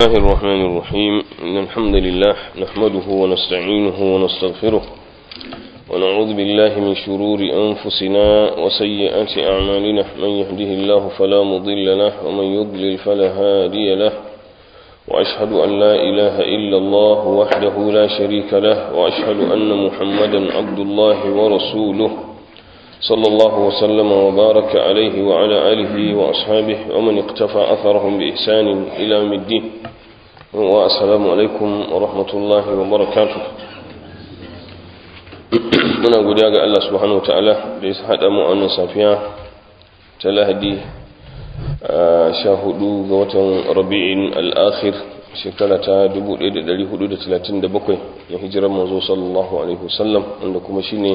الله الرحمن الرحيم إن الحمد لله نحمده ونستعينه ونستغفره ونعوذ بالله من شرور أنفسنا وسيئات أعمالنا من يهده الله فلا مضل له ومن يضلل فلا هادي له وأشهد أن لا إله إلا الله وحده لا شريك له وأشهد أن محمدا عبد الله ورسوله صلى الله وسلم وبارك عليه وعلى آله وأصحابه ومن اقتفى أثرهم بإحسان إلى يوم الدين والسلام عليكم ورحمة الله وبركاته muna godiya ga Allah subhanahu wa ta'ala da ya haɗa mu a wannan safiya ta lahadi sha hudu ga watan rabi'in al'akhir shekara ta 1437 na hijirar manzo sallallahu alaihi wasallam wanda kuma shine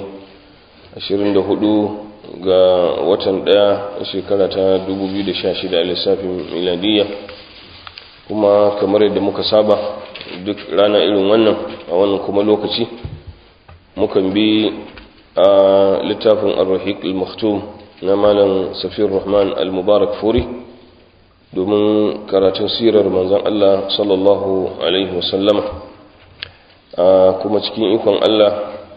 24 ga watan daya shekara ta 2016 a lissafin miladiyya kuma kamar yadda muka saba duk rana irin wannan a wannan kuma lokaci mukan bi a littafin ar-rahiq al-maktum na malam safir rahman al-mubarak furi domin karatun sirar manzon Allah sallallahu alaihi wasallama kuma cikin ikon Allah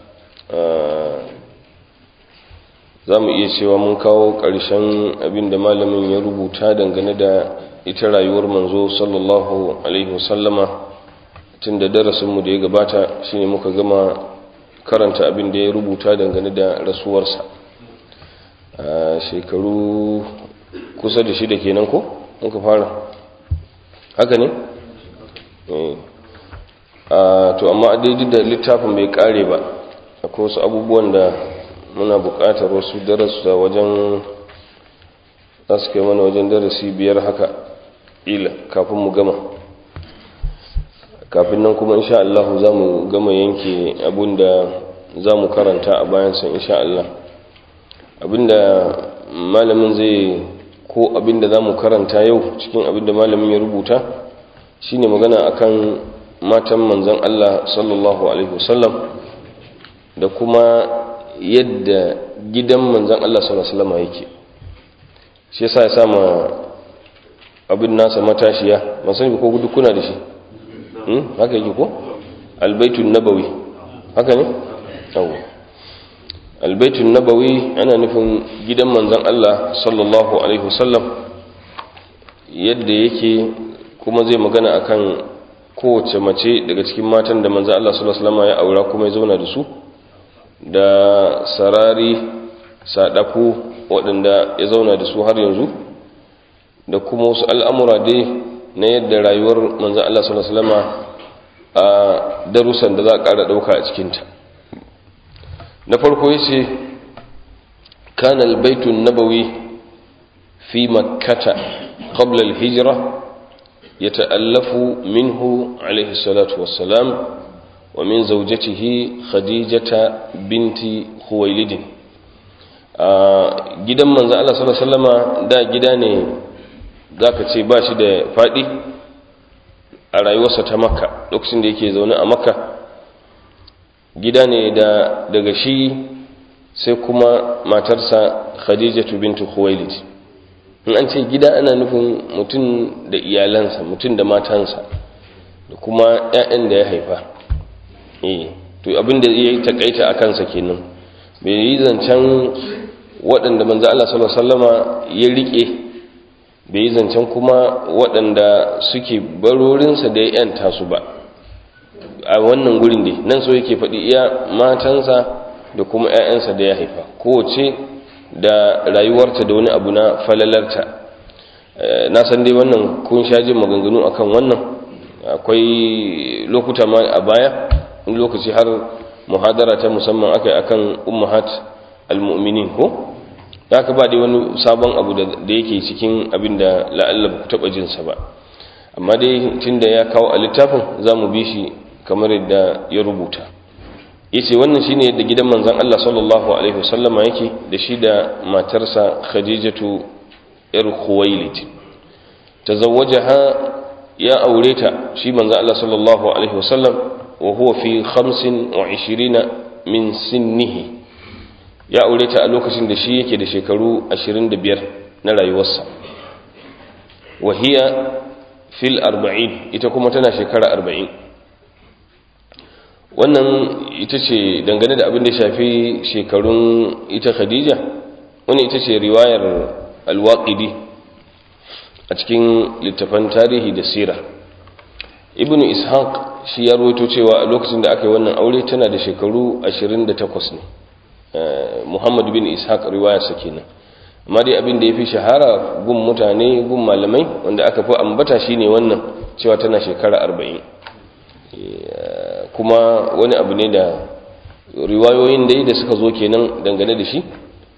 za mu iya cewa mun kawo ƙarshen abin da malamin ya rubuta dangane da ita rayuwar manzo sallallahu alaihi wasallama tun da darasinmu da ya gabata shine muka gama karanta abin da ya rubuta dangane da rasuwarsa a shekaru kusa da shida kenan ko muka fara haka ne? to amma daidai da littafin bai kare ba akwai wasu abubuwan da muna buƙatar wasu darasa wajen za su kai mana wajen darasi biyar haka ila kafin mu gama kafin nan kuma insha Allah za mu gama yanke abinda za mu karanta a bayansa insha Allah abinda malamin zai ko abinda za mu karanta yau cikin abinda malamin ya rubuta shine magana akan matan manzon Allah sallallahu alaihi wasallam da kuma yadda gidan manzan Allah sallallahu Alaihi yake shi yasa ya sama abin nasa matashiya masu ko gudu kuna da shi haka yake ko albaitun nabawi haka ne? awo albaitun nabawi ana nufin gidan manzan Allah sallallahu Alaihi wasallam yadda yake kuma zai magana akan kowace mace daga cikin matan da manzan Allah sallallahu Alaihi ya aura kuma ya zauna da su da sarari sadaku waɗanda ya zauna da su har yanzu da kuma wasu al'amura dai na yadda rayuwar manzan Allah salama a darussan da za a ƙara ɗauka a cikinta na farko ya ce kanal baitun nabawi fi makkata qabla al-hijra يتألف منه عليه الصلاة والسلام ومن زوجته خديجة بنت خويلد gidan manzo Allah sallallahu alaihi wasallama da gida ne zaka ce ba shi da fadi a rayuwarsa ta Makka lokacin da yake zaune a Makka gida ne da daga shi sai kuma matarsa Khadijatu bintu Khuwailid in an ce gida ana nufin mutum da iyalansa mutum da matansa da kuma 'ya'yan da ya haifa eh to abin da ya takaita a kansa kenan bai yi zancen waɗanda manzo Allah sallallahu alaihi wasallama ya rike bai yi zancen kuma waɗanda suke barorinsa da ya yanta su ba a wannan gurin dai nan so yake faɗi iya matansa da kuma 'ya'yansa da ya haifa kowace da rayuwarta da wani abu na falalarta na san dai wannan kun sha jin maganganu akan wannan akwai lokuta ma a baya in lokaci har muhadara ta musamman aka yi akan ummahat almu'minin ko ya ka ba dai wani sabon abu da yake cikin abin da la'alla ba ku taɓa jinsa ba amma dai tun da ya kawo a littafin za mu bi shi kamar yadda ya rubuta ya ce wannan shine yadda gidan manzan Allah sallallahu alaihi wasallama yake da shi da matarsa khadijatu yar khuwailid tazawwajaha ya aure ta shi manzan Allah sallallahu alaihi wasallam وهو في خمس وعشرين من سنه ya aure ta a lokacin da shi yake da shekaru 25 na rayuwarsa wahiya fil arba'in ita kuma tana shekara arba'in wannan ita ce dangane da abin da shafi shekarun ita khadija wani ita ce riwayar alwaƙidi a cikin littafan tarihi da sira ibn ishaq shi ya rawaito cewa a lokacin da aka yi wannan aure tana da shekaru 28 ne muhammad bin ishaq riwayarsa kenan amma dai abin da ya fi shahara gun mutane gun malamai wanda aka fi ambata shine wannan cewa tana shekara 40 kuma wani abu ne da riwayoyin dai da suka zo kenan dangane da shi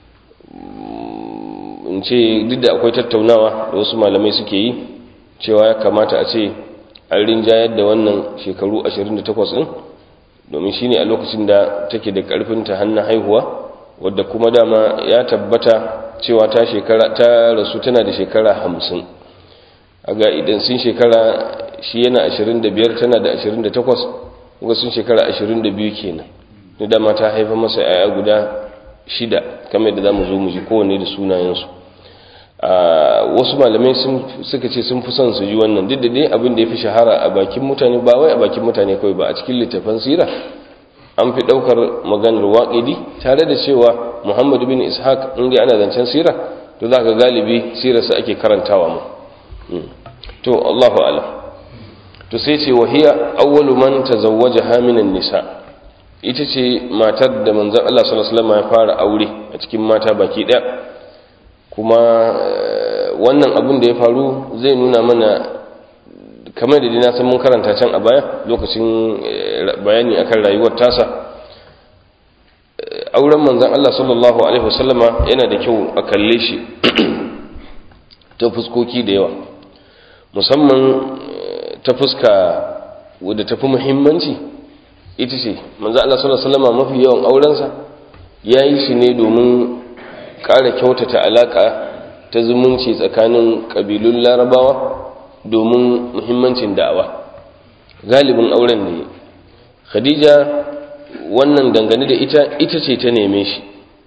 in ce duk da akwai tattaunawa da wasu malamai suke yi cewa ya kamata a ce an rinjayar da wannan shekaru 28 ɗin domin shine a lokacin da take da ƙarfin ta hannun haihuwa wadda kuma dama ya tabbata cewa ta shekara ta rasu tana da shekara 50 aga idan sun shekara shi yana 25 tana da 28 kuma sun shekara 22 kenan da dama ta haifa masa yaya guda shida kamar da za mu zo mu ji kowanne da sunayensu wasu malamai suka ce sun fi son su ji wannan duk da dai abin da ya fi shahara a bakin mutane ba wai a bakin mutane kawai ba a cikin littafan sira an fi ɗaukar maganar waƙidi tare da cewa muhammadu bin ishaq in dai ana zancen sira to za ka galibi sirarsa ake karantawa mu to allahu alam to sai ce wahiya awwalu man tazawwaja haminan nisa ita ce matar da manzon Allah sallallahu alaihi wasallam ya fara aure a cikin mata baki daya kuma wannan abin da ya faru zai nuna mana kamar da na san mun karanta can a baya lokacin bayani akan rayuwar tasa auren manzon Allah sallallahu alaihi wasallama yana da kyau a kalle shi ta fuskoki da yawa musamman ta fuska wadda tafi muhimmanci ita ce manzo Allah sallallahu alaihi wasallam mafi yawan aurensa yayi shi ne domin ƙara kyautata alaka ta zumunci tsakanin kabilun Larabawa domin muhimmancin da'awa galibin auren ne Khadija wannan dangane da ita ita ce ta neme shi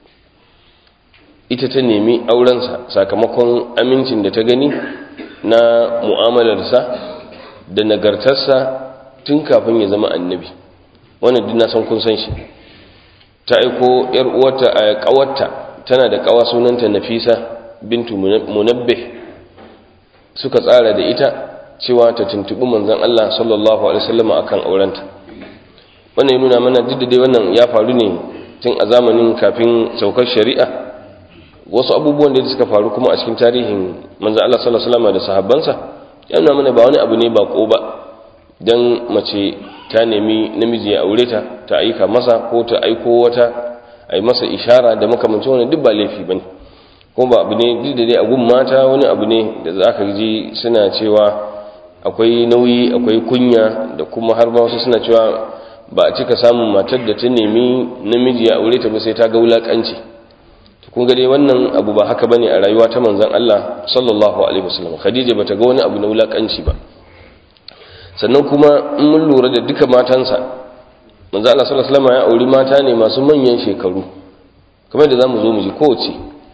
ita ta nemi aurensa sakamakon amincin da ta gani na mu'amalarsa da nagartarsa tun kafin ya zama annabi wannan duk na san kun san shi ta aiko yar uwarta a kawarta tana da kawa sunanta Nafisa bintu Munabbih suka tsara da ita cewa ta tuntubi manzon Allah sallallahu alaihi wasallam akan aurenta wannan ya nuna mana duk da dai wannan ya faru ne tun a zamanin kafin saukar shari'a wasu abubuwan da suka faru kuma a cikin tarihin manzon Allah sallallahu alaihi wasallam da sahabbansa ya nuna mana ba wani abu ne bako ba dan mace ta nemi namiji ya aure ta ta aika masa ko ta aiko wata ai masa ishara da makamancin wani duk ba laifi bane ko ba abu ne duk da dai a gun mata wani abu ne da za ka ji suna cewa akwai nauyi akwai kunya da kuma har ma wasu suna cewa ba a cika samun matar da ta nemi namiji ya aure ta ba sai ta ga wulakanci kun ga dai wannan abu ba haka bane a rayuwa ta manzon Allah sallallahu alaihi wasallam Khadija bata ga wani abu na wulakanci ba sannan kuma in mun lura da duka matansa manzo Allah sallallahu alaihi wasallam ya auri mata ne masu manyan shekaru kamar da zamu zo mu ji kowace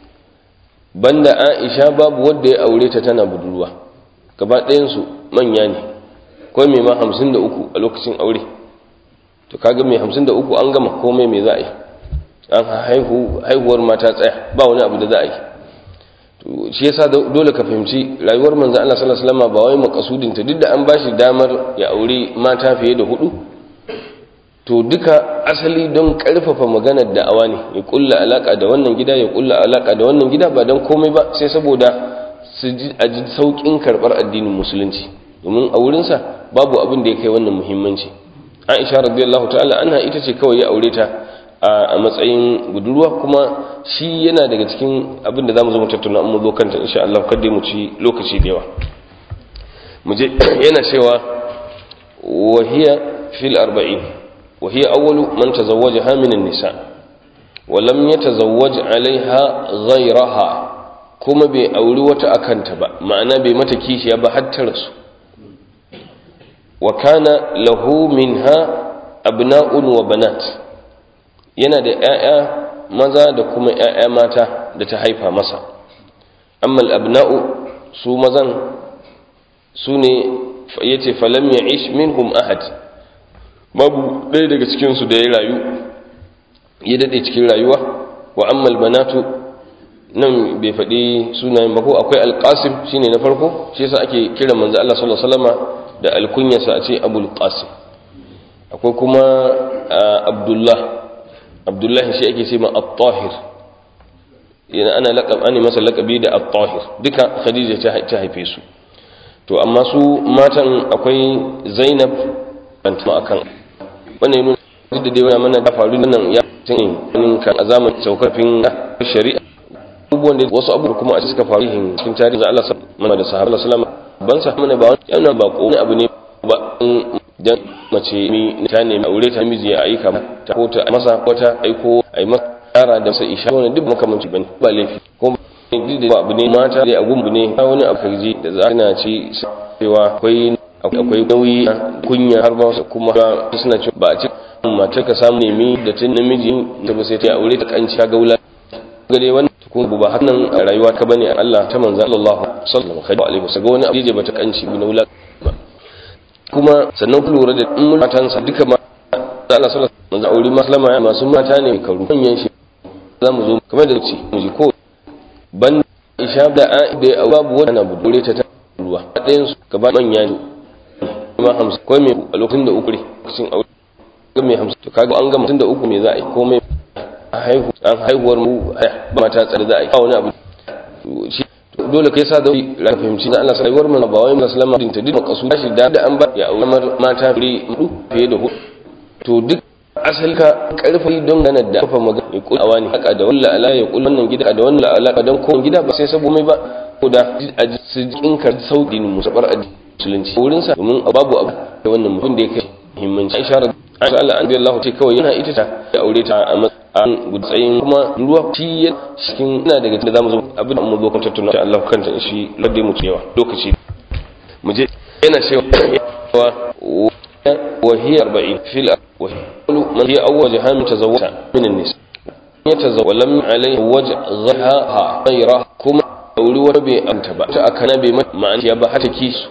banda Aisha babu wanda ya aure ta tana budurwa gaba ɗayan su manya ne ko mai ma 53 a lokacin aure to kaga mai 53 an gama komai me za a yi an haihu haihuwar mata tsaya ba wani abu da za a yi shi yasa dole ka fahimci rayuwar manzo Allah sallallahu alaihi wasallam ba wai makasudin ta duk da an bashi damar ya aure mata fiye da hudu to duka asali don karfafa maganar da'awa ne ya kulla alaka da wannan gida ya kulla alaka da wannan gida ba don komai ba sai saboda su ji a ji saukin karbar addinin musulunci domin a wurinsa babu abin da ya kai wannan muhimmanci Aisha radiyallahu ta'ala anha ita ce kawai ya aure ta a matsayin budurwa kuma shi yana daga cikin abin da za mu zo mu tattauna mu zo kanta insha Allah kadai mu ci lokaci da yawa mu je yana cewa wahiya fil arba'in wahiya awwalu man tazawwajaha min an-nisa wa lam yatazawwaj 'alayha ghayraha kuma bai auri wata akanta ba ma'ana bai mata kishiya ba har ta rasu wa kana lahu minha abna'un wa banat yana da ‘ya'ya maza da kuma ‘ya'ya mata da ta haifa masa amma abna'u su mazan su ne ya ce falam ya ish minhum ahad babu ɗaya daga cikinsu da ya rayu ya daɗe cikin rayuwa wa ammal banatu nan bai faɗi sunayen ba ko akwai alƙasim shine na farko shi yasa ake kira manzo Allah sallallahu alaihi wasallama da alkunyarsa a ce abul qasim akwai kuma abdullah abdullah shi ake ce ma at-tahir yana ana laqab ani masa laqabi da at-tahir duka khadija ta haife su to amma su matan akwai zainab bantuma akan wannan yana duk da dai wani mana da faru nan ya tun kan azaman saukafin shari'a abubuwan da wasu abubuwa kuma a suka faru hin cikin tarihi da Allah sallallahu da sahabbai sallallahu ban sa mana ba yana ba ko abu ne ba dan mace mi ta nemi aure ta miji ya aika ta ko ta masa ko ta aiko ai masa yara da sa isha wannan duk makamanci bane ba laifi ko duk da abu ne mata da agun ne wani abu kaji da za na ci cewa akwai akwai nauyi kunya har ba kuma suna cewa ba a ci mace ka samu nemi da tun namiji ta ba sai ta aure ta kanci ta gaula gare wannan kuma ba hakan a rayuwa ka bane Allah ta manzo Allah sallallahu alaihi wasallam ga wani abu da bata kanci bi naula kuma sannan ku lura da in matansa duka ma Allah sallallahu alaihi wasallam aure maslama masu mata ne karu manyan shi za mu zo kamar da ce mu ji ko ban isha da a da babu wanda na budure ta ta ruwa ɗayan su gaba manya ne kuma hamsin ko me a lokacin da uku lokacin aure ga me hamsin to kaga an gama tun da uku me za a yi komai haihu an haihuwar mu ba mata tsare za a yi ba wani abu shi dole kai sa da ra fahimci da Allah sai mun ba wai musulma din ta dinka kasu shi da an ba ya aure mata fure mu fiye da hudu to duk asali ka karfi don ganar da kafa magana ya kula wani haka da walla ala ya kula wannan gida da wannan alaka don ko gida ba sai sabo mai ba ko da a cikin ka sauki ne musabar musulunci wurin sa domin babu abu da wannan mutum da yake muhimmanci Aisha Aisha Allah an Allah ce kawai yana ita ta ya aure ta a matsayin gudsayin kuma ruwa shi ya cikin ina daga cikin da zamu zo abin da mu zo kan tattauna Allah kanta shi ladde mu cewa lokaci mu je yana cewa wa hiya 40 fil wa man hiya awwal jahan tazawwaja min an-nisa yatazawwa lam alayhi wajh ghaha ghayra kuma auri wani bai anta ba ta akana bai ma'ana ya ba hata kisu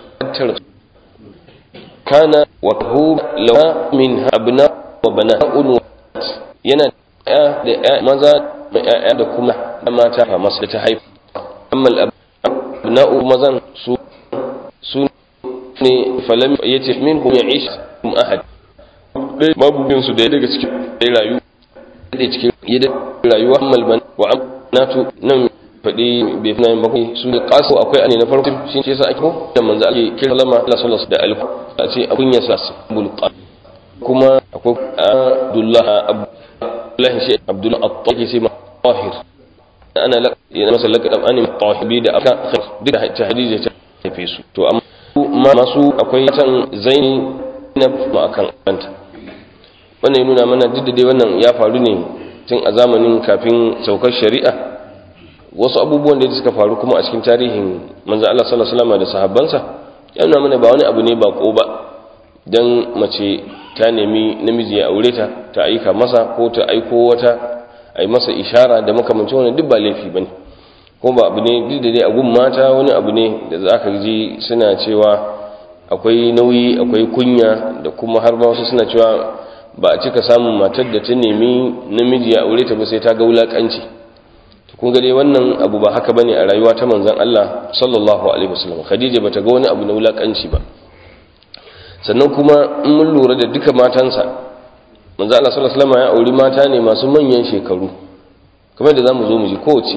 kana wa hu lawa min abna wa bana'un yana ya da ya maza da ya da kuma da mata fa masu ta haifu amma abna'u mazan su su ne falam yace minhum ya'ish kum ahad dai mabugin su da daga cikin dai rayu da cikin yadda rayuwa ammal ban wa amnatu nan faɗi bai fi nayin bakwai su da ƙasa akwai ane na farko shi ce sa ake da manzo ake kira lama Allah sallallahu da alku a ce abun ya sa sabul kuma akwai Abdullah Abdullah shi Abdullah at-Tahir sai tahir ana la yana masa laqab ani tahibi da aka duk da ta hadisi ta haife su to amma masu akwai tan zaini na ma akan kanta wannan ya nuna mana duk da dai wannan ya faru ne tun a zamanin kafin saukar shari'a wasu abubuwan da suka faru kuma a cikin tarihin manzo Allah sallallahu alaihi wasallam da sahabbansa ya nuna mana ba wani abu ne bako ba dan mace ta nemi namiji ya aure ta ta aika masa ko ta aiko wata ai masa ishara da makamancin wannan duk ba laifi bane ko ba abu ne duk da dai a gun mata wani abu ne da zaka ji suna cewa akwai nauyi akwai kunya da kuma har ma wasu suna cewa ba a cika samun matar da ta nemi namiji ya aure ta ba sai ta ga wulakanci kun ga dai wannan abu ba haka bane a rayuwa ta manzon Allah sallallahu alaihi wasallam Khadija bata ga wani abu na wulakanci ba sannan kuma in mun lura da duka matansa manzon Allah sallallahu alaihi wasallam ya auri mata ne masu manyan shekaru kamar da zamu zo mu ji kowace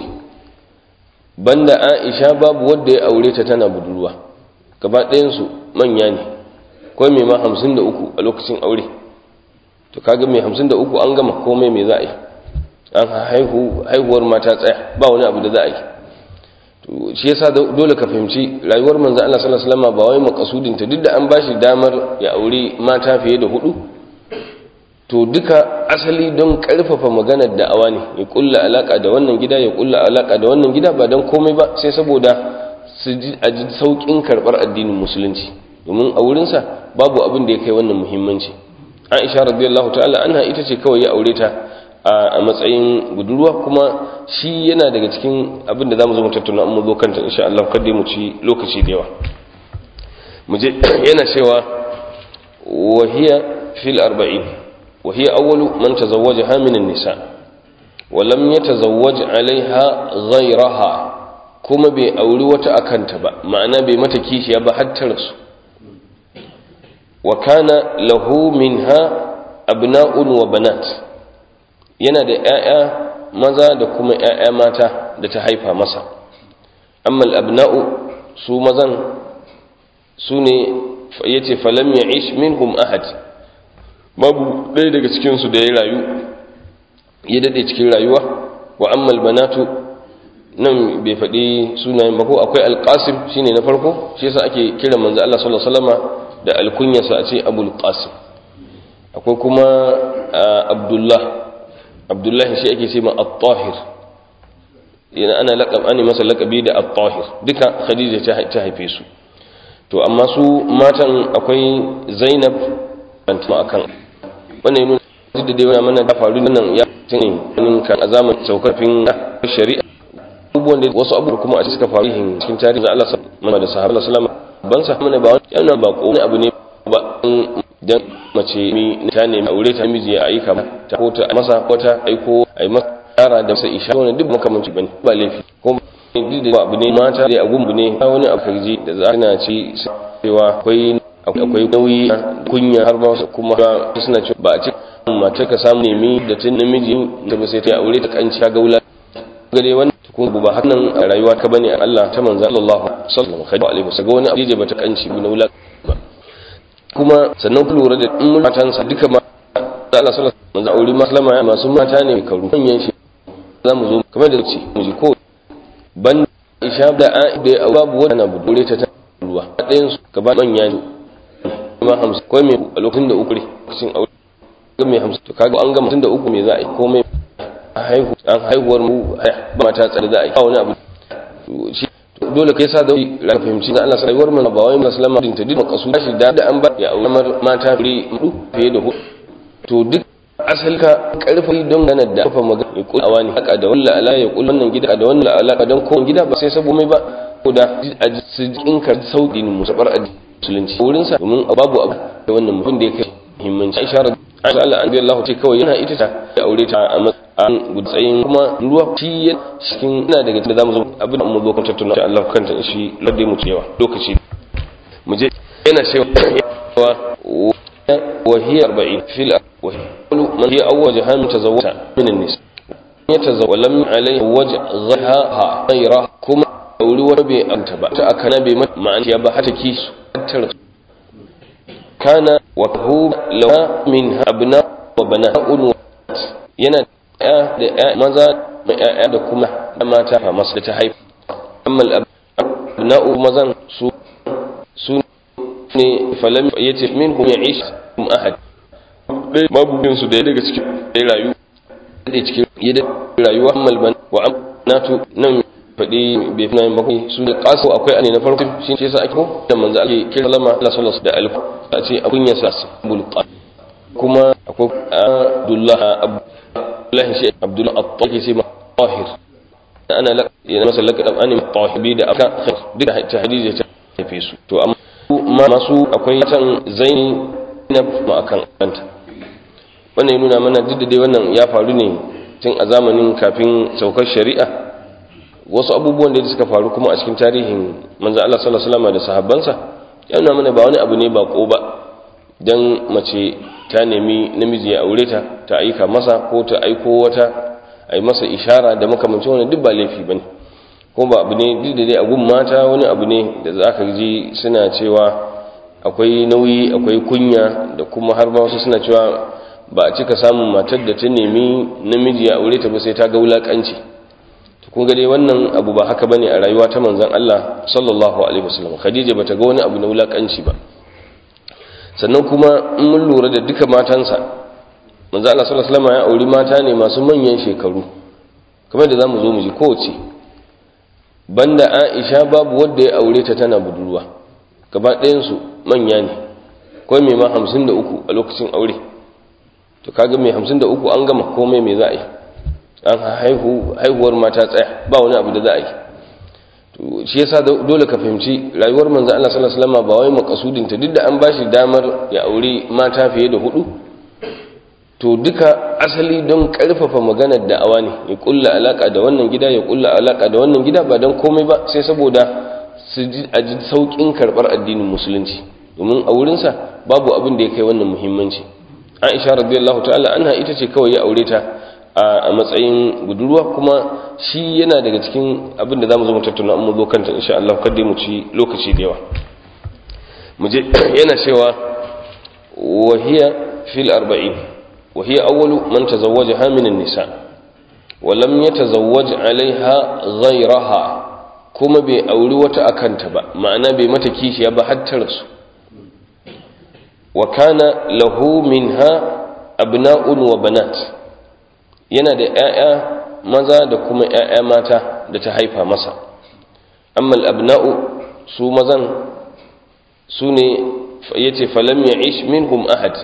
banda Aisha babu wanda ya aure ta tana budurwa gaba ɗayan su manya ne ko mai ma 53 a lokacin aure to kaga mai 53 an gama komai me za a yi an haihu haihuwar mata tsaya ba wani abu da za a yi to shi yasa dole ka fahimci rayuwar manzo Allah sallallahu alaihi wasallam ba wai makasudin ta duk da an bashi damar ya aure mata fiye da hudu to duka asali don karfafa maganar da'awa ne ya kulla alaka da wannan gida ya kulla alaka da wannan gida ba don komai ba sai saboda su ji a ji saukin karbar addinin musulunci domin a wurinsa babu abin da ya kai wannan muhimmanci Aisha radiyallahu ta'ala anha ita ce kawai ya aure ta a matsayin budurwa kuma shi yana daga cikin abin da za mu zo mu tattauna mu zo kanta insha Allah kada mu ci lokaci da yawa muje yana cewa wahiya fil arba'in wahiya awwalu man tazawwajaha min an-nisa wa lam yatazawwaj 'alayha ghayraha kuma bai auri wata akanta ba ma'ana bai mata kishiya ba har ta rasu wa kana lahu minha abna'un wa banat yana da ƴaƴa maza da kuma ƴaƴa mata da ta haifa masa amma al-abna'u su mazan su ne ya ce falam ya ish minhum ahad babu ɗaya daga cikinsu da ya rayu ya daɗe cikin rayuwa wa ammal banatu nan bai faɗi sunayen ba ko akwai alƙasim shine na farko shi yasa ake kira manzo Allah sallallahu alaihi wasallama da alkunyarsa a ce abul qasim akwai kuma abdullah abdullah shi ake ce ma at-tahir yana ana laqab ani masa laqabi da at-tahir duka khadija ta haife su to amma su matan akwai zainab bantama akan wannan yi nuna da dai wani mana da faru nan ya tuni kan a zaman saukafin shari'a abubuwan da wasu abubuwa kuma a suka faru hin cikin tarihin Allah sallallahu da sahabbai sallallahu ban sa mana ba wani yana ba ko abu ne ba dan mace mi ta nemi aure ta miji ya aika ta ko ta masa ko ta aiko ai masa yara da sai isha wannan duk makamanci bane ba laifi ko duk da abu ne mata da agun ne wani abu karji da za na ci cewa akwai akwai nauyi kunya har ba kuma suna cewa ba a ci mace ka samu nemi da tun namiji ta ba sai ta aure ta kanci ta gaula gare wannan ko ba hakan a rayuwa ka bane Allah ta manzo Allah sallallahu alaihi wasallam ga wani abu da bata kanci na wula ba kuma sannan ku lura da in matansa duka ma Allah sallallahu alaihi wasallam aure maslama masu mata ne karu manyan shi za mu zo kamar da ce mu ji ko ban isha da a da babu wani na budure ta ruwa ɗayan su gaba manya ne kuma hamsin ko mai a lokacin da uku lokacin aure ga mai hamsin to kaga an gama tun da uku me za a yi ko mai haihu an haihuwar mu ba mata tsare za a yi wani abu shi dole kai sa da ra fahimci na Allah sai mu ba wai musulma din ta dinka kasu shi da an ba ya aure mata fure mu fiye da hudu to duk asali ka karfi don ganar da kafa magana ya kula wani haka da walla ala ya kula wannan gida da wannan alaka don kowane gida ba sai sabo mai ba ko da a cikin ka sauki ne musabar a musulunci wurin sa domin babu abu da wannan mutum da yake muhimmanci Aisha Aisha Allah an Allah ce kawai yana ita ta ya aure ta a matsayin gudsayin kuma ruwa shi cikin ina daga cikin zamu zo abin da mu zo kan tattauna Allah kanta shi ladai mu cewa lokaci mu je yana cewa وهي أربعين في الأول من هي أول جهان تزوجها من النساء يتزوج ولم عليه وجه غيرها غيرها كما أولي وربي أنتبع تأكنا بما معنى يبحث كيس كان وهو لو منها أبناء وبناء yana da maza mai ‘ya'ya da kuma mata masu da ta haifa amma abna'u mazan su su ne falam ya ce min hum ya ishi hum ahad dai babu bin su da ya daga cikin da ya rayu da cikin ya da rayuwa malban wa amnatu nan faɗi bai fi nayin bakwai su da ƙasa akwai ane na farko shi ce sa ake ko da manzo ake kira lama Allah sallallahu da alif a ce abun ya sa bul kuma akwai Abdullah Abdullah shi Abdullah at-Tahir sai ma Tahir ana la yana masa laqab ani tahibi da aka duk ta hadisi ta tafi su to amma masu akwai can zaini na ma akan kanta wannan ya nuna mana duk da dai wannan ya faru ne tun a zamanin kafin saukar shari'a wasu abubuwan da suka faru kuma a cikin tarihin manzo Allah sallallahu alaihi wasallam da sahabbansa ya nuna mana ba wani abu ne ba ko ba dan mace ta nemi namiji ya aure ta ta aika masa ko ta aiko wata ai masa ishara da makamancin wannan duk ba laifi bane ko ba abu ne duk da dai a gun mata wani abu ne da za ka ji suna cewa akwai nauyi akwai kunya da kuma har ba wasu suna cewa ba a cika samun matar da ta nemi namiji ya aure ta ba sai ta ga wulakanci to kun ga dai wannan abu ba haka bane a rayuwa ta manzon Allah sallallahu alaihi wasallam Khadija bata ga wani abu na wulakanci ba sannan kuma in mun lura da duka matansa manzon Allah sallallahu alaihi wasallam ya auri mata ne masu manyan shekaru kamar da zamu zo mu ji kowace banda Aisha babu wanda ya aure ta tana budurwa gaba ɗayan su manya ne ko mai ma 53 a lokacin aure to kaga mai 53 an gama komai mai za a yi an haihu haihuwar mata tsaya ba wani abu da za a yi to shi yasa dole ka fahimci rayuwar manzo Allah sallallahu alaihi wasallam ba wai makasudin ta duk da an bashi damar ya aure mata fiye da hudu to duka asali don karfafa maganar da'awa ne ya kulla alaka da wannan gida ya kulla alaka da wannan gida ba don komai ba sai saboda su ji a ji saukin karbar addinin musulunci domin a wurinsa babu abin da ya kai wannan muhimmanci aisha radiyallahu ta'ala anha ita ce kawai ya aure ta a matsayin budurwa kuma shi yana daga cikin abin da zamu zo mu tattauna amma zo kanta insha Allah kada mu ci lokaci da yawa mu je yana cewa wa hiya fil 40 وهي أول من تزوجها من النساء ولم يتزوج عليها غيرها كما بأولي وتأكنت با معنى بمتكيش يبا حتى رسو وكان له منها أبناء وبنات yana da ‘ya'ya maza da kuma ‘ya'ya mata da ta haifa masa amma al'abna'u su mazan su ne ya ce falam ya ish minhum ahad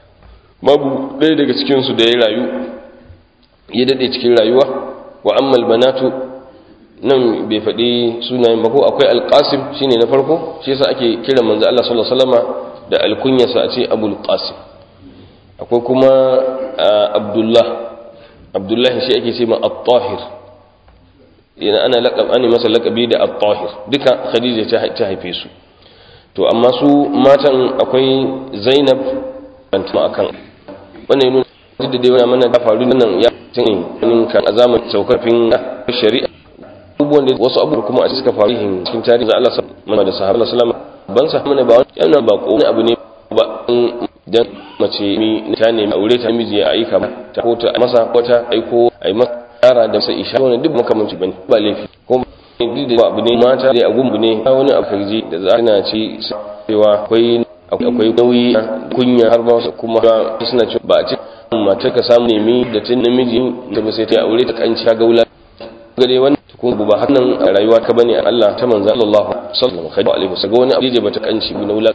babu ɗaya daga cikinsu da ya rayu ya daɗe cikin rayuwa wa ammal banatu nan bai faɗi sunayen ba ko akwai alƙasim shine na farko shi yasa ake kira manzo Allah sallallahu alaihi wasallama da alkunyarsa a ce abul qasim akwai kuma abdullah abdullah shi ake ce ma at-tahir yana ana laqab ani masa laqabi da at-tahir duka khadija ta haife su to amma su matan akwai zainab bantuma akan wannan yana duk da dai wani mana da faru nan ya tun in kan a zaman saukafin shari'a abubuwan da wasu abubuwa kuma a suka faru cikin tarihi Allah sallallahu da sahaba sallama ban sa mana ba wani yana ba ko abu ne ba dan mace mi ta nemi aure ta miji ya aika ta ko ta masa ko ta aiko ai masa yara da sai isha wannan duk makamanci bane ba laifi ko duk da abu ne mata da agun ne wani abu da za na ci cewa akwai akwai nauyi kunya har ba kuma suna cewa ba a ci mata ka samu nemi da tun namiji da ba sai ta aure ta kanci ta gaula gare wannan ko ba hannan a rayuwa ka bane Allah ta manzo Allah sallallahu alaihi wasallam wani abu da bata kanci bi naula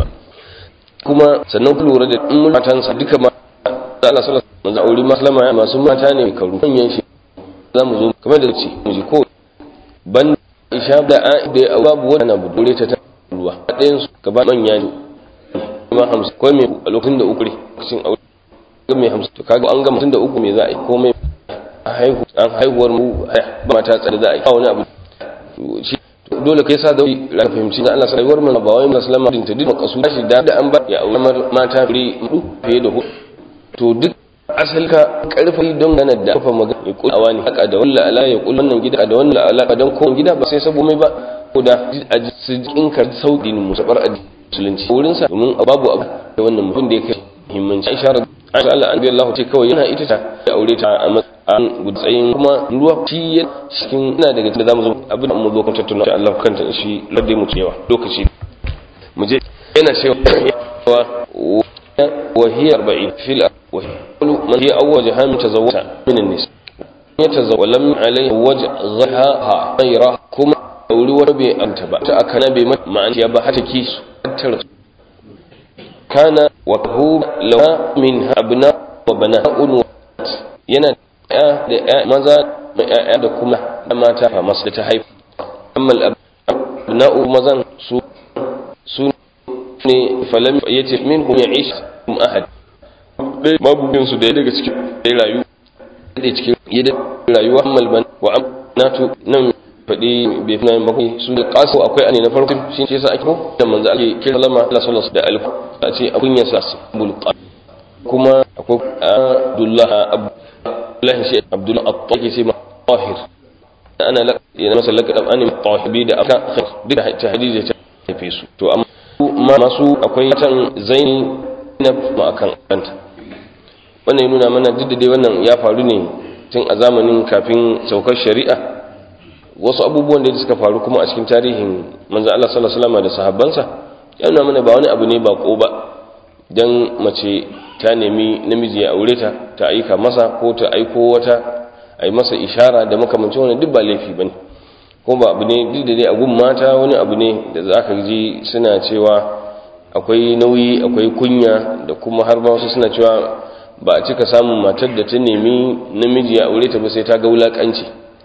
kuma sannan ku lura da in matan sa duka ma Allah sallallahu alaihi wasallam aure maslama masu mata ne karu manyan shi zamu zo kamar da ce mu ji ko ban isha da da babu wani abu dore ta ruwa ɗayan su gaba manya ne ma hamsin ko mai a lokacin da uku lokacin aure ga mai hamsin to kaga an gama tun da uku me za a yi ko mai haihu an haihuwar mu ba mata tsare za a yi wani abu shi dole kai sa da ra fahimci na Allah sai mun ba wai musulma din ta dinka kasu shi da an ba ya aure mata fure hudu fiye da hudu to duk asali ka karfi don ganar da kafa magana ya kula wani haka da wallahi ala ya kula wannan gida da wannan alaka don ko gida ba sai sabo mai ba ko da a su jinkar sauƙin musabar addini musulunci wurin sa domin babu abu da wannan mutum da yake muhimmanci Aisha Aisha Allah an Allah ce kawai yana ita ta ya aure ta a matsayin gudsayin kuma ruwa shi ya cikin ina daga cikin zamu zo abin da mu zo kan tattauna Allah kanta shi ladai mu yawa lokaci mu je yana cewa wa hiya 40 fil wa man hiya awwaj ham tazawwaja min an-nis yatazawwa lam alayhi wajh ghaha ghayra kuma auri wani bai anta ba ta akana bai ma'ana ya ba hata kisu tattara kana wa hu lawa min abna wa bana'un yana ya da ya maza mai ya da kuma da mata fa masu da ta haifa amma abna'u mazan su su ne falam yace minhum ya'ish kum ahad dai mabubin su da daga cikin dai rayu da cikin yadda rayuwa ammal ban wa amnatu nan faɗi bai fi nayin bakwai su da ƙasu akwai ane na farko shi ce sa ake ko da manzo ake kira lama Allah sallallahu da alif a ce a kunya sa bul kuma akwai Abdullah Abdullah shi Abdullah at-Tahir sai ma Tahir ana la yana masa laqab an tahibi da aka duk da ta hadisi ta tafi su to amma masu akwai tan zaini na ma akan kanta wannan nuna mana duk da dai wannan ya faru ne tun a zamanin kafin saukar shari'a wasu abubuwan da suka faru kuma a cikin tarihin manzo Allah sallallahu alaihi wasallam da sahabbansa yana mana ba wani abu ne ba ko ba dan mace ta nemi namiji ya aure ta ta aika masa ko ta aiko wata ai masa ishara da makamancin wannan duk ba laifi bane ko ba abu ne duk da dai a gun mata wani abu ne da zaka ji suna cewa akwai nauyi akwai kunya da kuma har ba wasu suna cewa ba a cika samun matar da ta nemi namiji ya aure ta ba sai ta ga wulakanci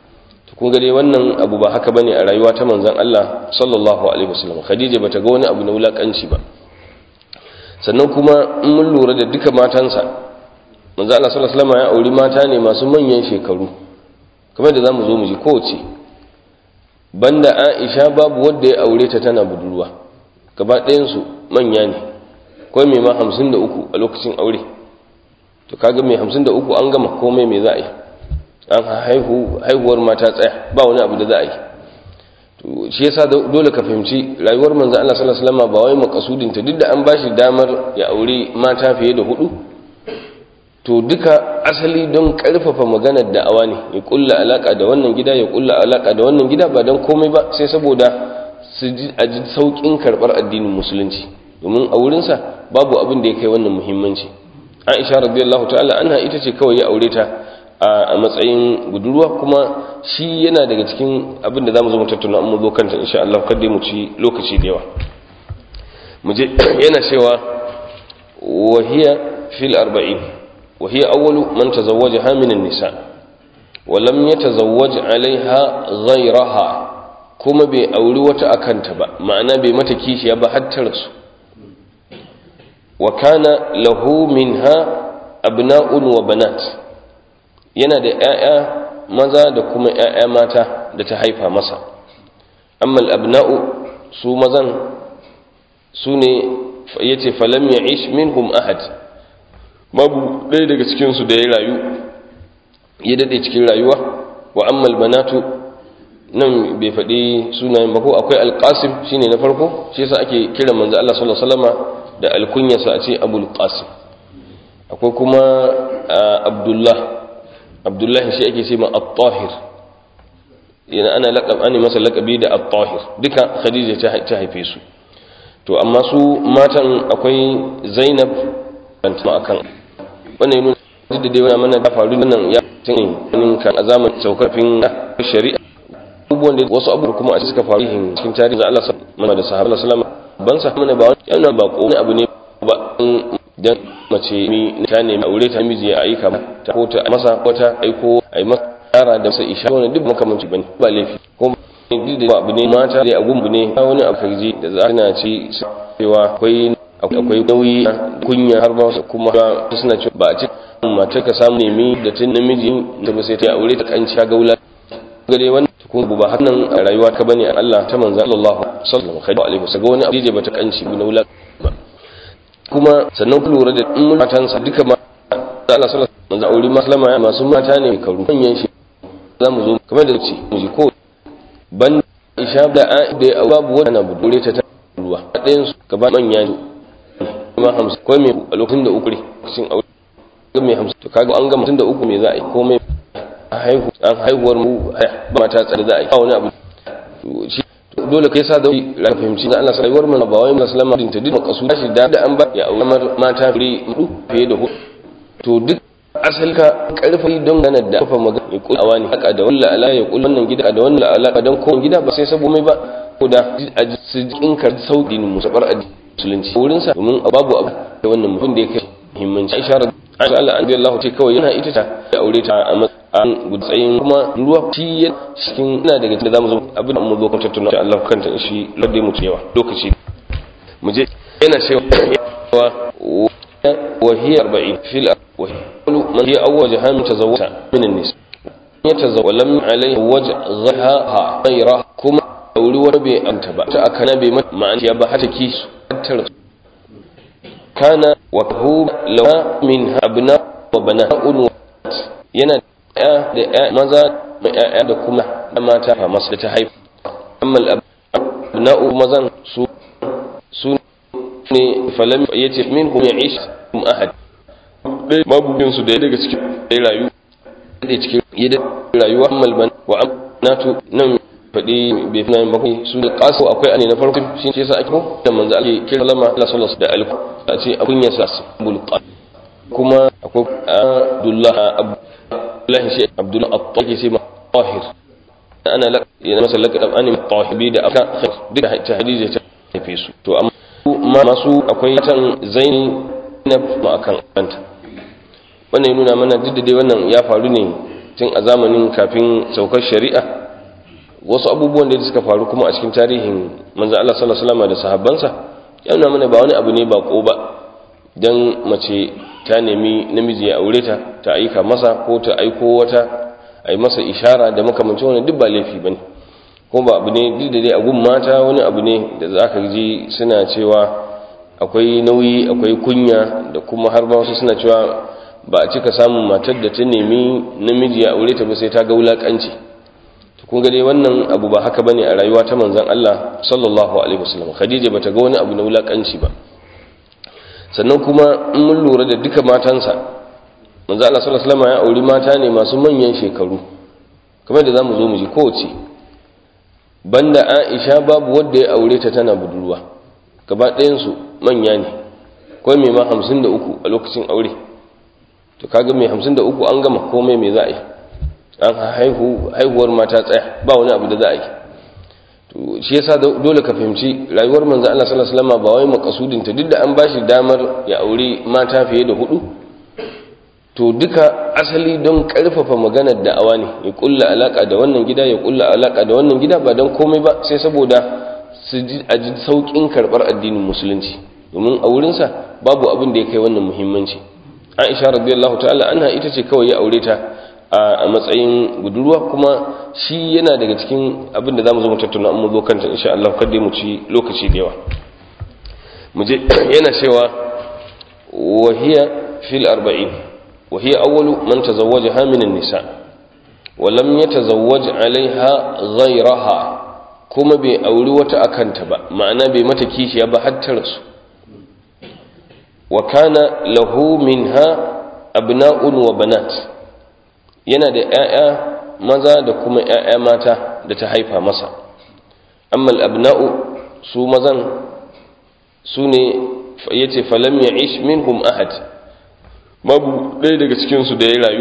to kun ga dai wannan abu ba haka bane a rayuwa ta manzon Allah sallallahu alaihi wasallam Khadija bata ga wani abu na wulakanci ba sannan kuma in mun lura da duka matansa manzon Allah sallallahu alaihi wasallam ya auri mata ne masu manyan shekaru kamar da zamu zo mu ji kowace banda Aisha babu wanda ya aure ta tana budurwa gaba ɗayan su manya ne ko mai ma 53 a lokacin aure to kaga mai 53 an gama komai me za a yi an haihu haihuwar mata tsaya ba wani abu da za a yi to shi yasa dole ka fahimci rayuwar manzo Allah sallallahu alaihi wasallam ba wai makasudin ta duk da an bashi damar ya aure mata fiye da hudu to duka asali don karfafa maganar da'awa ne ya kulla alaka da wannan gida ya kulla alaka da wannan gida ba don komai ba sai saboda su ji a ji saukin karbar addinin musulunci domin a wurinsa babu abin da ya kai wannan muhimmanci Aisha radiyallahu ta'ala anha ita ce kawai ya aure ta a matsayin budurwa kuma shi yana daga cikin abin da zamu zo mu tattauna mu zo kanta insha Allah kada mu ci lokaci da yawa mu je yana cewa wa hiya fil 40 wa hiya awwalu man tazawwajaha min an-nisa wa lam yatazawwaj 'alayha ghayraha kuma bai auri wata akanta ba ma'ana bai mata kishiya ba har ta rasu wa kana lahu minha abna'un wa banat yana da ‘ya'ya maza da kuma ‘ya'ya mata da ta haifa masa amma abna'u su mazan su ne ya ce falam ya ish minhum ahad babu ɗaya daga cikinsu da ya rayu ya daɗe cikin rayuwa wa amma banatu nan bai faɗi sunayen ba ko akwai alƙasim shine na farko shi yasa ake kira manzo Allah sallallahu alaihi wasallama da alkunyarsa a ce abul qasim akwai kuma abdullah abdullahi shi ake ce ma at-tahir yana ana laqab ani masa laqabi da at-tahir duka khadija ta haife su to amma su matan akwai zainab banta akan wannan yana duk da dai wannan mana da faru nan ya tin kan azaman saukarfin shari'a abubuwan da wasu abubuwa kuma a suka faru cikin tarihi Allah sallallahu da sahabbai sallallahu ban sa mana ba yana ba ko abu ne ba dan mace mi ta nemi aure ta miji ya aika ta ko ta masa ko ta aiko ai masa tsara da sai isha wannan duk makamanci bane ba laifi ko duk da abu ne mata da agun ne wani abu da za na ci cewa akwai akwai nauyi kunya har ba kuma suna cewa ba a ci mata ka samu nemi da tun namiji da ba sai ta aure ta kanci ga gaula gare wannan ko ba hakan a rayuwa ka bane Allah ta manzo Allah sallallahu alaihi wasallam wani abu da bata kanci na wula kuma sannan ku lura da in matansa duka ma Allah sallallahu alaihi wasallam aure maslama ya masu mata ne karu manyan shi za mu zo kamar da ce mu ji ko ban isha da a da babu wani na budure ta ruwa ɗayan su gaba manya ne kuma hamsin ko me a lokacin da uku sun aure ga me hamsin to kaga an ga mutum da uku me za a yi ko me haihu an haihuwar mu ba mata tsare za a yi wani abu dole kai sa da ra fahimci na Allah rayuwar mu ba wai musulma din ta dinka kasu shi da an ba ya aure mata fure hudu fiye da hudu to duk asali ka karfi don ganar da kafa magana ya kula wani haka da wallahi ala ya kula wannan gida da wannan alaka dan ko gida ba sai sabo mai ba ko da a su jinkar sauki ne musabar addini musulunci wurin sa domin babu abu da wannan mutum da yake muhimmanci Aisha Aisha Allah an Allah ce kawai yana ita ta ya aure ta a an gudsayin kuma ruwa shi ya cikin ina daga cikin zamu zo abin da mu zo kan tattauna insha Allah kanta shi ladai mu yawa lokaci mu je yana cewa wa hiya 40 fil wa man hiya awwaj ham tazawwaja min an-nis yatazawwa lam alayhi waj ghaha ghayra kuma auri wani bai anta ba ta akana bai ma'ana ya ba hata ki tar kana wa hu lawa min abna wa bana'un yana ya da ya maza da ya da kuma da mata fa masu da ta haifu amma abna'u mazan su su ne falam yace minhum ya'ish um ahad dai babu bin su da daga cikin dai rayu da cikin yadda rayuwa ammal ban wa amnatu nan fadi bai fi nan bakwai su da kasu akwai ane na farko shi ce yasa ake ko da manzo ake kira lama Allah sallallahu alaihi da alku a ce akunya sa bul kuma akwai Abdullah abu الله شيء عبد الله الطاهر سيما طاهر انا لك يعني مثلا لك اني طاهبي da aka khair duka ta hadisi ta tafi su to amma masu akwai tan zaini na ma akan kanta wannan nuna mana duk da dai wannan ya faru ne tun a zamanin kafin saukar shari'a wasu abubuwan da suka faru kuma a cikin tarihin manzo Allah sallallahu alaihi wasallam da sahabbansa yana mana ba wani abu ne ba ko ba dan mace ta nemi namiji ya aure ta ta aika masa ko ta aiko wata a yi masa ishara da makamancin wani duk ba laifi bane ko ba abu ne duk da dai a gun mata wani abu ne da za ka ji suna cewa akwai nauyi akwai kunya da kuma har ba wasu suna cewa ba a cika samun matar da ta nemi namiji ya aure ta ba sai ta ga wulakanci to kun ga dai wannan abu ba haka bane a rayuwa ta manzon Allah sallallahu alaihi wasallam Khadija bata ga wani abu na wulakanci ba sannan kuma in mun lura da duka matansa manzon Allah sallallahu alaihi wasallam ya auri mata ne masu manyan shekaru kamar da zamu zo mu ji kowace banda Aisha babu wanda ya aure ta tana budurwa gaba ɗayan su manya ne akwai mai ma 53 a lokacin aure to kaga mai hamsin da uku an gama komai mai za a yi an haihu haihuwar mata tsaya ba wani abu da za a yi to shi yasa dole ka fahimci rayuwar manzo Allah sallallahu alaihi wasallam ba wai makasudin ta duk da an bashi damar ya aure mata fiye da hudu to duka asali don karfafa maganar da'awa ne ya kulla alaka da wannan gida ya kulla alaka da wannan gida ba don komai ba sai saboda su ji a ji saukin karbar addinin musulunci domin a wurinsa babu abin da ya kai wannan muhimmanci aisha radiyallahu ta'ala anha ita ce kawai ya aure ta a matsayin budurwa kuma shi yana daga cikin abin da zamu zo mu tattauna mu zo kanta insha Allah kada mu ci lokaci da yawa mu je yana cewa wa hiya fil 40 wa hiya awwalu man tazawwajaha min an-nisa wa lam yatazawwaj 'alayha ghayraha kuma bai auri wata akanta ba ma'ana bai mata kishiya ba har ta rasu wa kana lahu minha abna'un wa banat yana da ƴaƴa maza da kuma ƴaƴa mata da ta haifa masa amma al-abna'u su mazan su ne yace falam ya'ish minhum ahad babu ɗaya daga cikin su da ya rayu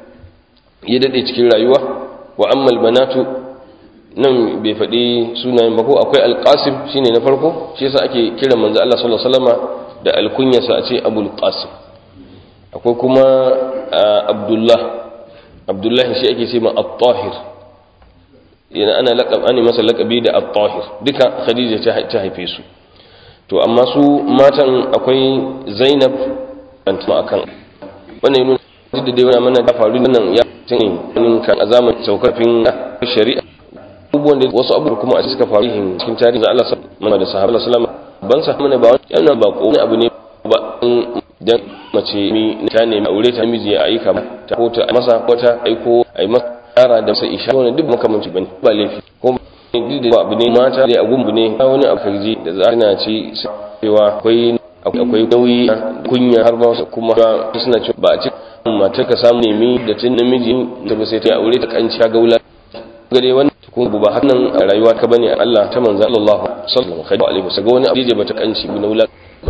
ya dade cikin rayuwa wa amma al-banatu nan bai faɗi sunayen ba ko akwai al-qasim shine na farko shi yasa ake kiran manzo Allah sallallahu alaihi wasallama da alkunyarsa a ce abul qasim akwai kuma abdullah abdullahi shi ake ce ma at-tahir yana ana laqab ani masa laqabi da at-tahir duka khadija ta haife su to amma su matan akwai zainab antuma akan wannan yana duk da dai wannan mana da faru nan ya tun kan azaman saukafin shari'a abubuwan da wasu abubuwa kuma a suka faru cikin tarihin Allah sallallahu alaihi da sahabbai sallallahu ban sa mana ba yana ba ko abu ne ba dan mace mi ta nemi aure ta miji ya aika ta ko ta masa ko ta aiko ai masa tsara da sai isha wannan duk makamanci bane ba laifi ko duk da abu ne mata da agun ne wani afarji da za na ci cewa akwai akwai nauyi kunya har ba kuma suna cewa ba a ci mata ka samu nemi da tun namiji da ba sai ta aure ta kanci ga wula gare wannan ko ba hakan a rayuwa ka bane Allah ta manzo Allah sallallahu alaihi wasallam wani abu da bata kanci na wula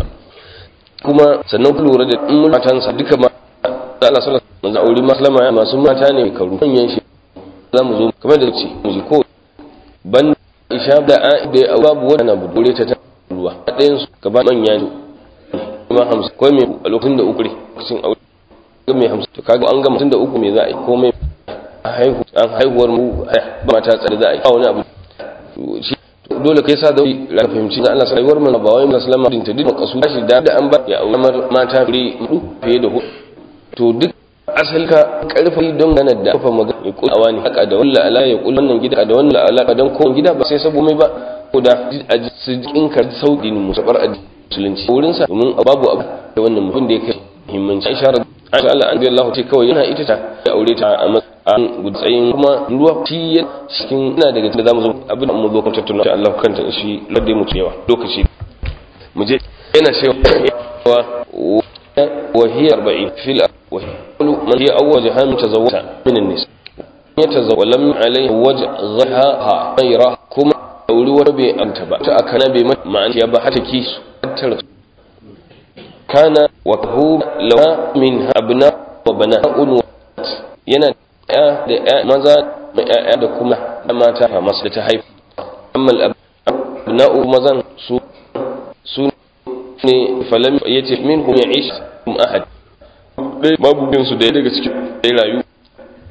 kuma sannan ku lura da in matansa duka ma Allah sallallahu alaihi wasallam aure maslama ya masu mata ne karu manyan shi za mu zo kamar da ce mu ji ko ban isha da a da babu wani na budure ta ruwa ɗayan su gaba manya ne kuma hamsin ko me a lokacin da uku ne lokacin aure ga me hamsin to kaga an ga mutum da uku me za a yi komai a haihu an haihuwar mu ba mata tsare za a yi wani abu shi dole kai sa da ra fahimci da Allah sai rayuwar mu ba wai musulma din ta dinka kasu shi da an ba ya aure mata fure hudu fiye da hudu to duk asali ka karfi don gana da kafa magana ya kula wani haka da wallahi ala ya kula wannan gida da wannan alaka dan ko gida ba sai sabo mai ba ko da a su kinka sauki ne musabar musulunci wurin sa domin babu abu da wannan mutum da yake muhimmanci Aisha Aisha Allah an Allah ce kawai yana ita ta ya aure ta a an gudsayin kuma ruwa shi cikin ina daga cikin zamu zo abin da mu zo kan tattauna insha Allah kanta shi ladai mu cewa lokaci mu je yana cewa wa hiya 40 fil wa man hiya awwaj ham tazawwaja min an-nisa yatazawwa lam alayhi waj ghaha ghayra kuma auri wata bai anta ba ta akana bai ma'an ya ba hata ki tar kana wa hu lawa min abna wa bana'un yana ya da ya maza da ya da kuma da mata fa masu da ta haifa amma abna'u mazan su su ne falam yace minhum ya'ish kum ahad dai babu bin su da daga cikin dai rayu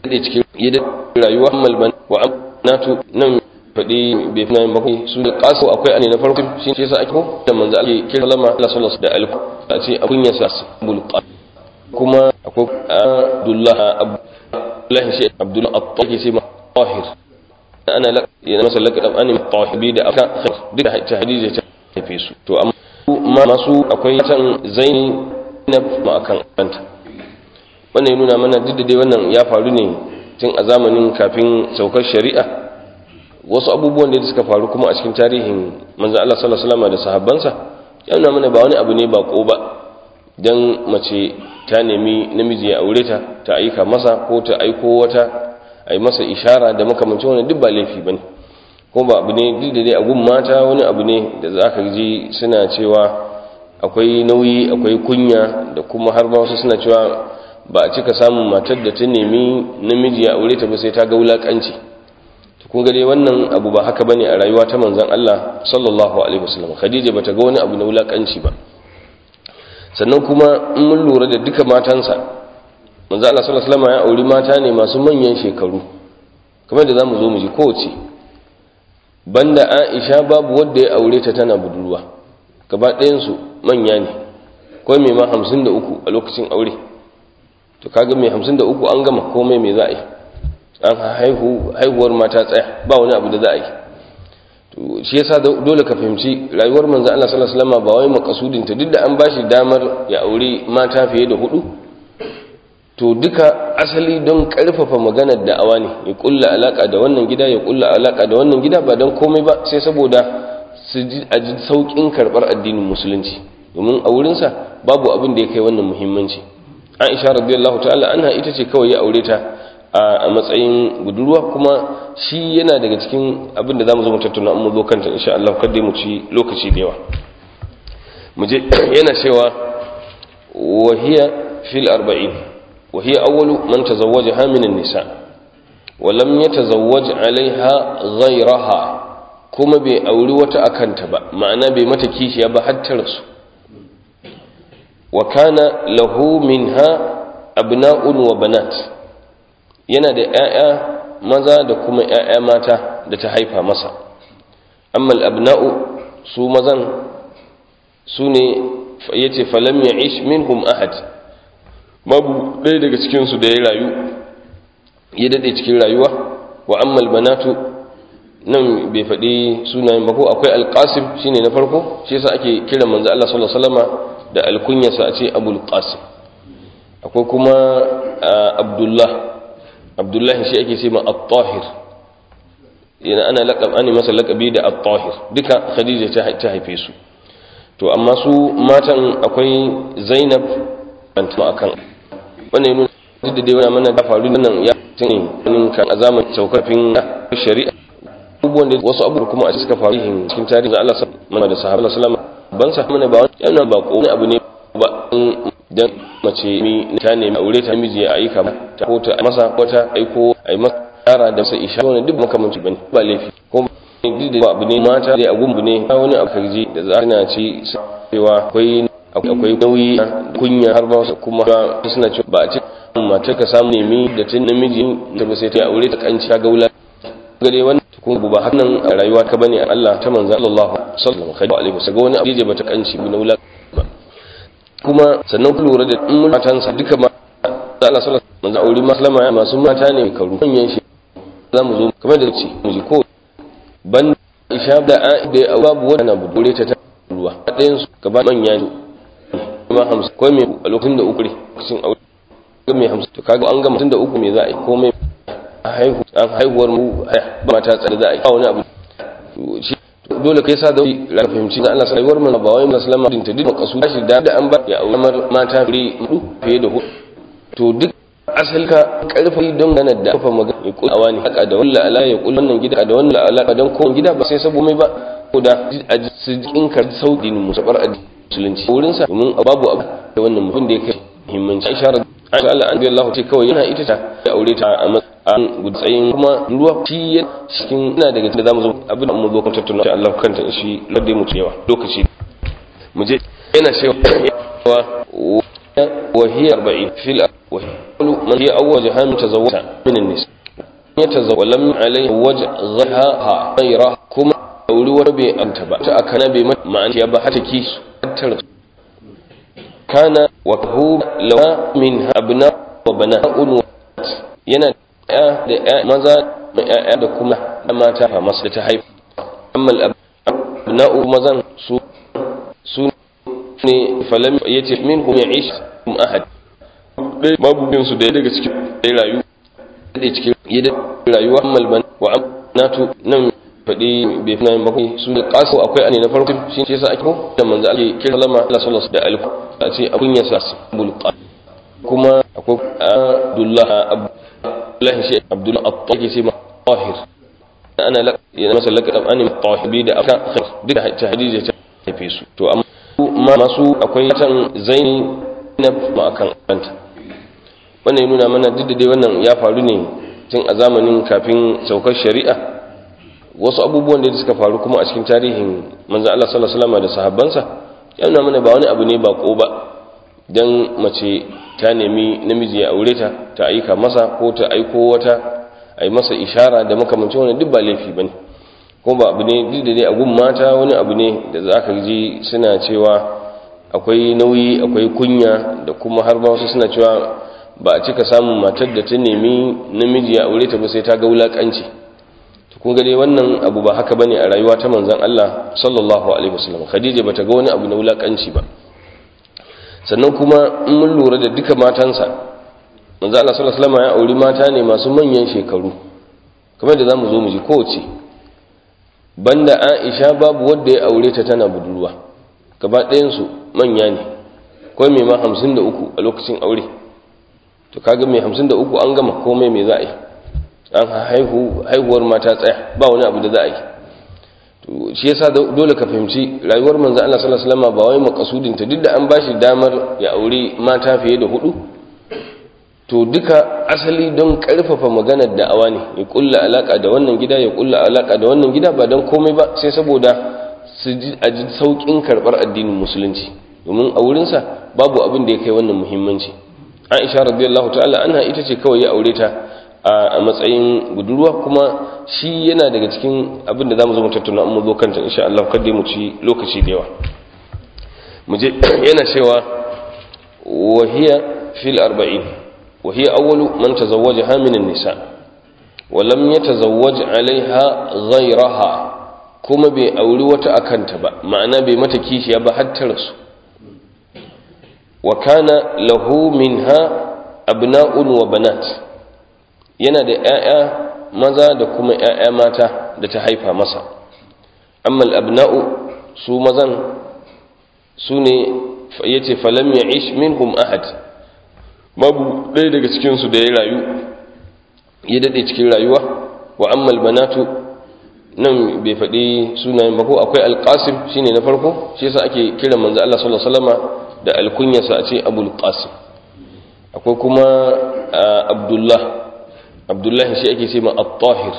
da cikin yadda rayuwa malban wa amnatu nan faɗi bai fi nan bakwai su da ƙaso akwai ane na farko shi ce sa ake ko da manzo ake kira lama Allah sallallahu da alku a ce abun ya sa bul kuma akwai Abdullah Abdullah shi Abdullah at-Tahir sai ma Tahir ana la yana masa laqab an tahibi da aka duk da ta hadisi ta tafi su to amma masu akwai tan zaini na ma akan kanta wannan nuna mana duk da dai wannan ya faru ne tun a zamanin kafin saukar shari'a wasu abubuwan da suka faru kuma a cikin tarihin manzon Allah sallallahu alaihi wasallam da sahabbansa ya nuna mana ba wani abu ne ba ko ba dan mace ta nemi namiji ya aure ta ta aika masa ko ta aiko wata a yi masa ishara da makamancin wani duk ba laifi ba ne ko ba abu ne duk da dai a gun mata wani abu ne da za ka ji suna cewa akwai nauyi akwai kunya da kuma har ma wasu suna cewa ba a cika samun matar da ta nemi namiji ya aure ta ba sai ta ga wulakanci to kun ga dai wannan abu ba haka bane a rayuwa ta manzon Allah sallallahu alaihi wasallam Khadija bata ga wani abu na wulakanci ba sannan kuma in mun lura da duka matansa manzo Allah sallallahu alaihi wasallam ya auri mata ne masu manyan shekaru kamar da zamu zo mu ji kowace banda Aisha babu wanda ya aure ta tana budurwa gaba ɗayan su manya ne ko mai ma 53 a lokacin aure to kaga mai 53 an gama komai me za a yi an haihu haihuwar mata tsaya ba wani abu da za a yi to shi yasa dole ka fahimci rayuwar manzo Allah sallallahu alaihi wasallam ba wai makasudin ta duk da an bashi damar ya aure mata fiye da hudu to duka asali don karfafa maganar da'awa ne ya kulla alaka da wannan gida ya kulla alaka da wannan gida ba don komai ba sai saboda su ji a ji saukin karbar addinin musulunci domin a wurinsa babu abin da ya kai wannan muhimmanci aisha radiyallahu ta'ala anha ita ce kawai ya aure ta a matsayin budurwa kuma shi yana daga cikin abin da zamu zo mu tattauna mu zo kanta insha Allah kada mu ci lokaci da yawa mu je yana cewa wahiya fil arba'in وهي أول من تزوجها من النساء ولم يتزوج عليها غيرها كما بأولي وتأكنت با معنى بمتكيش يبا حتى رسو وكان له منها أبناء وبنات yana da ‘ya'ya maza da kuma ‘ya'ya mata da ta haifa masa amma al'abna'u su mazan su ne ya ce falam ya ish minhum ahad babu ɗaya daga cikinsu da ya rayu ya daɗe cikin rayuwa wa ammal banatu nan bai faɗi sunayen ba ko akwai alƙasim shine na farko shi yasa ake kira manzo Allah sallallahu alaihi wasallama da alkunyarsa a ce abul qasim akwai kuma abdullah abdullahi shi ake ce ma at-tahir yana ana laqab ani masa laqabi da at-tahir duka khadija ta haife su to amma su matan akwai zainab bantama akan wannan nuna duk da dai wani mana da faru nan ya tun wani kan azaman saukafin shari'a abubuwan da wasu abubuwa kuma a suka faru cikin tarihin Allah mana da sahabbai sallama ban sa mana ba yana ba ko wani abu ne ba dan mace mi ta nemi aure ta miji ya aika ta ko ta masa wata aiko ai masa yara da sai isha wannan duk makamanci bane ba laifi ko duk da abu ne mata da agun ne wani akarji da za na ci cewa akwai akwai nauyi kunya har ba kuma suna cewa ba a ce mata ka samu nemi da tun namiji da ba sai ta aure ta kanci ga wula gare wannan kun ba hakan a rayuwa ka bane Allah ta manzo Allah sallallahu alaihi wasallam ga wani abu da bata kanci na wula kuma sannan ku lura da in matansa duka ma Allah sallallahu alaihi wasallam aure maslama ya masu mata ne karu manyan shi za mu zo kamar da ce mu ji ko ban isha da da babu wani abu dore ta ruwa ɗayan su gaba manya ne kuma hamsin ko mai a lokacin da uku ne cikin aure ga mai hamsin to kaga an gama tun da uku me za a yi ko mai a haihu an haihuwar mu ba mata tsare za a yi wani abu shi dole kai sa da ra fahimci na Allah rayuwar mu ba wai musulma din ta duk kasu shi da an ba ya aure mata fure hudu fiye da hudu to duk asali ka karfi don gana da kafa magana ya kula wani haka da wallahi ala ya kula wannan gida da wannan alaka dan ko gida ba sai sabo mai ba ko da a su kinka sauki ne musabar addini musulunci wurin sa domin babu abu da wannan mutum da yake muhimmanci Aisha Aisha Allah an Allah ce kawai yana ita ta ya aure ta a matsayin gudsayin kuma ruwa shi ya cikin ina daga cikin zamu zo abin da mu zo kan tattauna insha Allah kanta shi ladai mu cewa lokaci mu je yana cewa wa hiya 40 fil wa man ya awwaja ham tazawwaja min an-nis ya tazawwa lam alayhi wajh ghaha ghayra kuma auri wani bai anta ba ta akana bai ma'an ya ba hata ki tar kana wa hu lawa min abna wa bana'un yana ya da ya maza ya da kuma mata fa masu da ta haifa amma abna'u mazan su su ne falam yace minhum ya'ish ahad dai babu bin su da daga cikin dai rayu da cikin yadda rayuwa ammal ban wa amnatu nan fadi bai fi nan bakwai su da kasu akwai ane na farko shi ce yasa ake ko da manzo ake kira lama Allah sallallahu da alku a ce abun ya sa bul kuma akwai Abdullah Abdullah shi Abdullah at-Tahir sai ma tahir ana la yana masa laqab an tahibi da aka duk ta hadija ta tafi su to amma masu akwai tan zaini na ma akan kanta wannan ya nuna mana duk da dai wannan ya faru ne tun a zamanin kafin saukar shari'a wasu abubuwan da suka faru kuma a cikin tarihin manzo Allah sallallahu alaihi wasallam da sahabbansa ya nuna mana ba wani abu ne ba ko ba dan mace ta nemi namiji ya aure ta ta aika masa ko ta aiko wata a yi masa ishara da makamancin wani duk ba laifi bane ko ba abu ne duk da dai a gun mata wani abu ne da za ka ji suna cewa akwai nauyi akwai kunya da kuma har ba wasu suna cewa ba a cika samun matar da ta nemi namiji ya aure ta ba sai ta ga wulakanci to kun ga dai wannan abu ba haka bane a rayuwa ta manzon Allah sallallahu alaihi wasallam Khadija bata ga wani abu na wulakanci ba sannan kuma in mun lura da duka matansa manzon Allah sallallahu alaihi wasallam ya auri mata ne masu manyan shekaru kamar da zamu zo mu ji kowace banda Aisha babu wanda ya aure ta tana budurwa gaba ɗayan su manya ne akwai mai ma 53 a lokacin aure to kaga mai hamsin da uku an gama komai mai za a yi an haihu haihuwar mata tsaya ba wani abu da za a yi to shi yasa dole ka fahimci rayuwar manzo Allah sallallahu alaihi wasallam ba wai makasudin ta duk da an bashi damar ya aure mata fiye da hudu to duka asali don karfafa maganar da'awa ne ya kulla alaka da wannan gida ya kulla alaka da wannan gida ba don komai ba sai saboda su ji a ji saukin karbar addinin musulunci domin a wurinsa babu abin da ya kai wannan muhimmanci aisha radiyallahu ta'ala anha ita ce kawai ya aure ta a matsayin budurwa kuma shi yana daga cikin abin da zamu zo mu tattauna amma zo kanta insha Allah kada mu ci lokaci da yawa mu je yana cewa wa hiya fil 40 wa hiya awwalu man tazawwajaha min an-nisa wa lam yatazawwaj 'alayha ghayraha kuma bai auri wata akanta ba ma'ana bai mata kishiya ba har ta rasu wa kana lahu minha abna'un wa banat yana da ƴaƴa maza da kuma ƴaƴa mata da ta haifa masa amma al-abna'u su mazan su ne yace falam ya'ish minhum ahad babu ɗaya daga cikin su da ya rayu ya dade cikin rayuwa wa amma al-banatu nan bai faɗi sunayen ba ko akwai al-qasim shine na farko shi yasa ake kiran manzo Allah sallallahu alaihi wasallama da alkunyarsa a ce abul qasim akwai kuma abdullah abdullahi shi ake ce ma at-tahir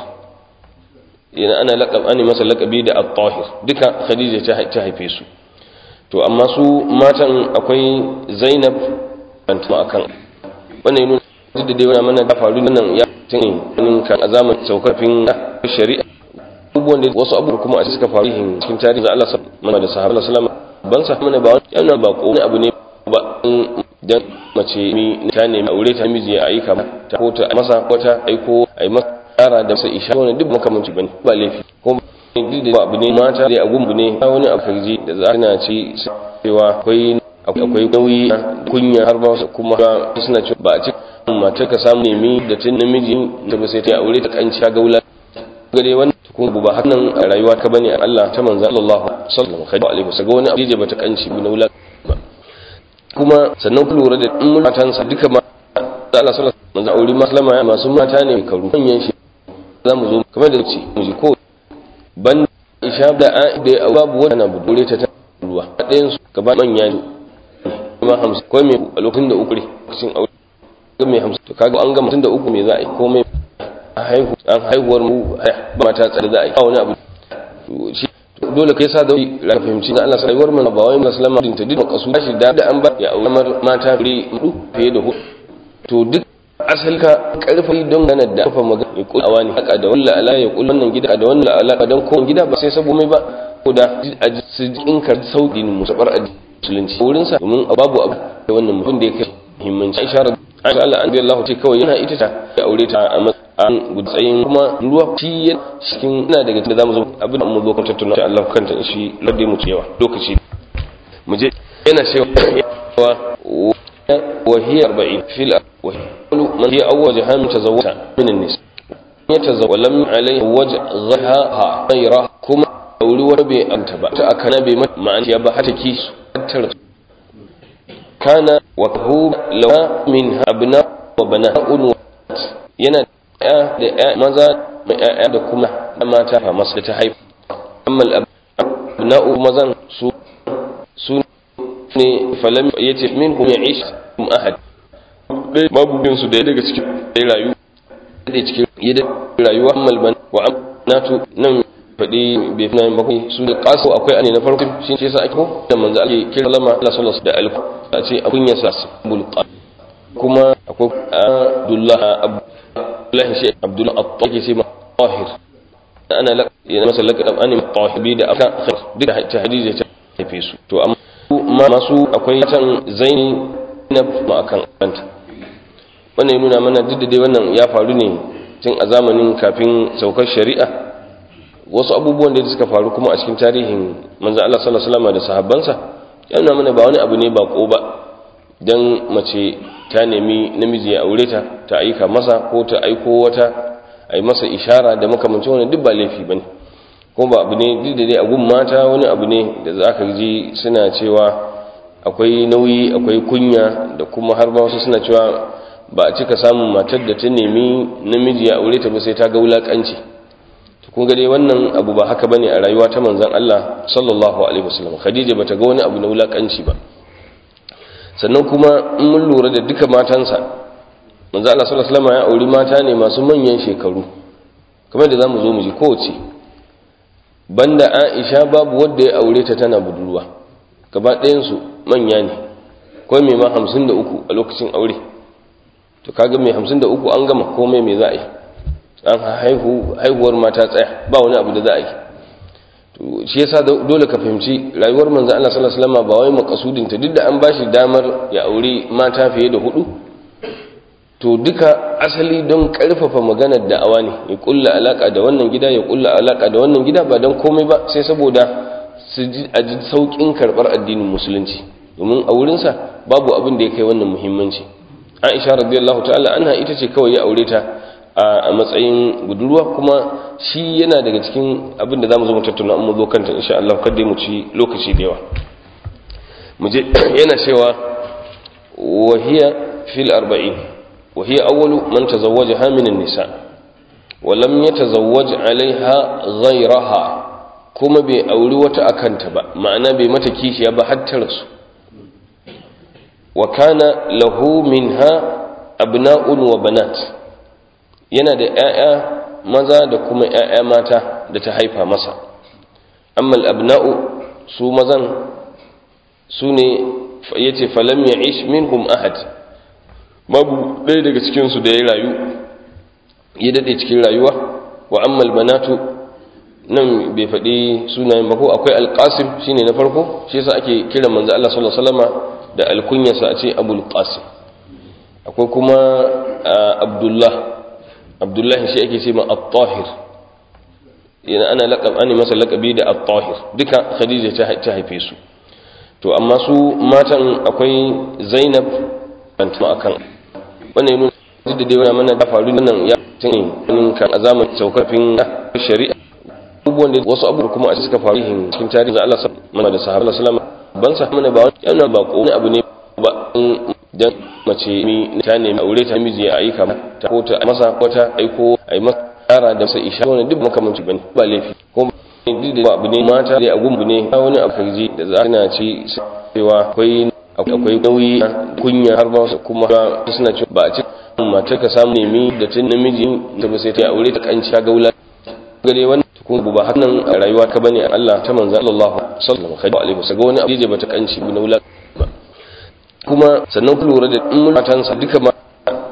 yana ana laqab ani masa laqabi da at-tahir duka khadija ta haife su to amma su matan akwai zainab banta akan wannan yana duk da dai wannan mana da faru nan ya tun kan azaman saukafin shari'a abubuwan da wasu abubuwa kuma a suka faru cikin tarihin Allah sallallahu da sahabbai sallallahu ban sa mana ba yana ba ko wani abu ne ba dan mace mi ta nemi aure ta miji ya aika ta ko ta masa wata aiko ai masa tsara da sai isha wannan duk makamanci bane ba laifi ko duk da abu ne mata da agun ne wani abu da za na ci cewa akwai akwai nauyi kunya har ba kuma suna cewa ba a ci mata ka samu nemi da tun namiji da ba sai ta aure ta kanci ga wula gare wannan kuma ba hakan a rayuwa ka bane Allah ta manzo Allah sallallahu alaihi wasallam wani abu da bata kanci na wula kuma sannan ku lura da in matansa duka ma Allah sallallahu alaihi wasallam aure maslama ya masu mata ne karu manyan shi za mu zo kamar da ce mu ji ko ban isha da a da babu wani na budure ta ruwa ɗayan su gaba manya ne kuma hamsin ko me a lokacin da uku ne cikin aure ga me hamsin to kaga an ga mutum da uku me za a yi komai a haihu an haihuwar mu ba mata tsare za a yi wani abu shi dole kai sa da ra fahimci na Allah rayuwar mu ba wai musulma din ta duk kasu shi da an ba ya aure mata fure mudu fiye da hudu to duk asali ka karfi don ganar da kafa magana ya kula wani haka da wannan ala ya kula wannan gida da wannan ala don kowane gida ba sai sabo mai ba ko da a su inka sauƙin musabar musulunci wurin sa domin babu abu da wannan mutum da ya kai muhimmanci Aisha Aisha Allah an Allah ce kawai yana ita ta ya aure ta a matsayin gudsayin kuma ruwa shi cikin ina daga cikin zamu zo abin da mu zo kan tattauna ta Allah kanta shi ladde mu cewa lokaci mu je yana cewa وهي أربعين في الأول من هي أول جهان تزوجها من النساء يتزوج ولم عليه وجه غيرها غيرها كما أولي وربي أنتبع تأكنا بما مع أن يبحث كيس كان وهو لو منها أبناء وبناء yana da ya maza mai ƴaƴa da kuma mata fa masu ta haifa amma abna'u mazan su su ne falam yace minhum ya'ish kum ahad dai babu bin su da daga cikin dai rayu da cikin yadda rayuwa ammal ban wa amnatu nan fadi bai fi nan bakwai su da kasu akwai ane na farko shi ce sa ake ko da manzo ake kira lama Allah sallallahu da alku a ce akun ya sa bul kuma akwai Abdullah Abdullah shi Abdullah at-Tahir sai tahir ana la yana masa laqab ani tahibi da aka duka ta hadisi ta tafi su to amma masu akwai can zaini na ma'akan kanta wannan ya nuna mana duk da dai wannan ya faru ne tun a zamanin kafin saukar shari'a wasu abubuwan da suka faru kuma a cikin tarihin manzo Allah sallallahu alaihi wasallam da sahabbansa ya nuna mana ba wani abu ne ba ko ba dan mace ta nemi namiji ya aure ta ta aika masa ko ta aiko wata a yi masa ishara da makamancin wani duk ba laifi bane ko ba abu ne duk da dai a gun mata wani abu ne da za ka ji suna cewa akwai nauyi akwai kunya da kuma har ba wasu suna cewa ba a cika samun matar da ta nemi namiji ya aure ta ba sai ta ga wulakanci to kun ga dai wannan abu ba haka bane a rayuwa ta manzon Allah sallallahu alaihi wasallam Khadija bata ga wani abu na wulakanci ba sannan kuma in mun lura da duka matansa manzon Allah sallallahu alaihi wasallam ya auri mata ne masu manyan shekaru kamar da zamu zo mu ji kowace banda Aisha babu wanda ya aure ta tana budurwa gaba ɗayan su manya ne ko mai ma 53 a lokacin aure to kaga mai 53 an gama komai mai za a yi an haihu haihuwar mata tsaya ba wani abu da za a yi to shi yasa dole ka fahimci rayuwar manzo Allah sallallahu alaihi wasallam ba wai makasudin ta duk da an bashi damar ya aure mata fiye da hudu to duka asali don karfafa maganar da'awa ne ya kulla alaka da wannan gida ya kulla alaka da wannan gida ba don komai ba sai saboda su ji a ji saukin karbar addinin musulunci domin a wurinsa babu abin da ya kai wannan muhimmanci aisha radiyallahu ta'ala anha ita ce kawai ya aure ta a matsayin budurwa kuma shi yana daga cikin abin da zamu zo mu tattauna amma zo kanta insha Allah kada mu ci lokaci da yawa mu je yana cewa wa hiya fil arba'in wa hiya awwalu man tazawwajaha min an-nisa wa lam yatazawwaj 'alayha ghayraha kuma bai auri wata akanta ba ma'ana bai mata kishiya ba har ta rasu wa kana lahu minha abna'un wa banat yana da ƴaƴa maza da kuma ƴaƴa mata da ta haifa masa amma al-abna'u su mazan su ne yace falam ya'ish minhum ahad babu ɗaya daga cikin su da ya rayu ya dade cikin rayuwa wa amma al-banatu nan bai faɗi sunayen ba ko akwai al-qasim shine na farko shi yasa ake kiran manzo Allah sallallahu alaihi wasallama da alkunyarsa a ce abul qasim akwai kuma abdullah abdullahi shi ake ce ma at-tahir yana ana laqab ani masa laqabi da at-tahir duka khadija ta haife su to amma su matan akwai zainab banta akan wannan yana da dai mana da faru nan ya tun kan azaman saukarfin shari'a abubuwan da wasu abubuwa kuma a suka faru cikin tarihin Allah sallallahu da sahabbai sallallahu ban sa mana ba yana ba ko wani abu ne ba dan mace mi ta nemi aure ta miji ya aika ta ko ta masa wata aiko ai masa tsara da sai isha wannan duk makamanci bane ba laifi ko duk da abu ne mata dai agun ne wani abu kaji da za na ci cewa akwai akwai nauyi kunya har ba kuma suna cewa ba a ci mata ka samu nemi da tun namiji ta ba sai ta aure ta kanci ga wula gare wannan kun ba hakan a rayuwa ka bane Allah ta manzo Allah sallallahu alaihi wasallam wani abu da bata kanci bi na wula kuma sannan ku lura da in matansa duka ma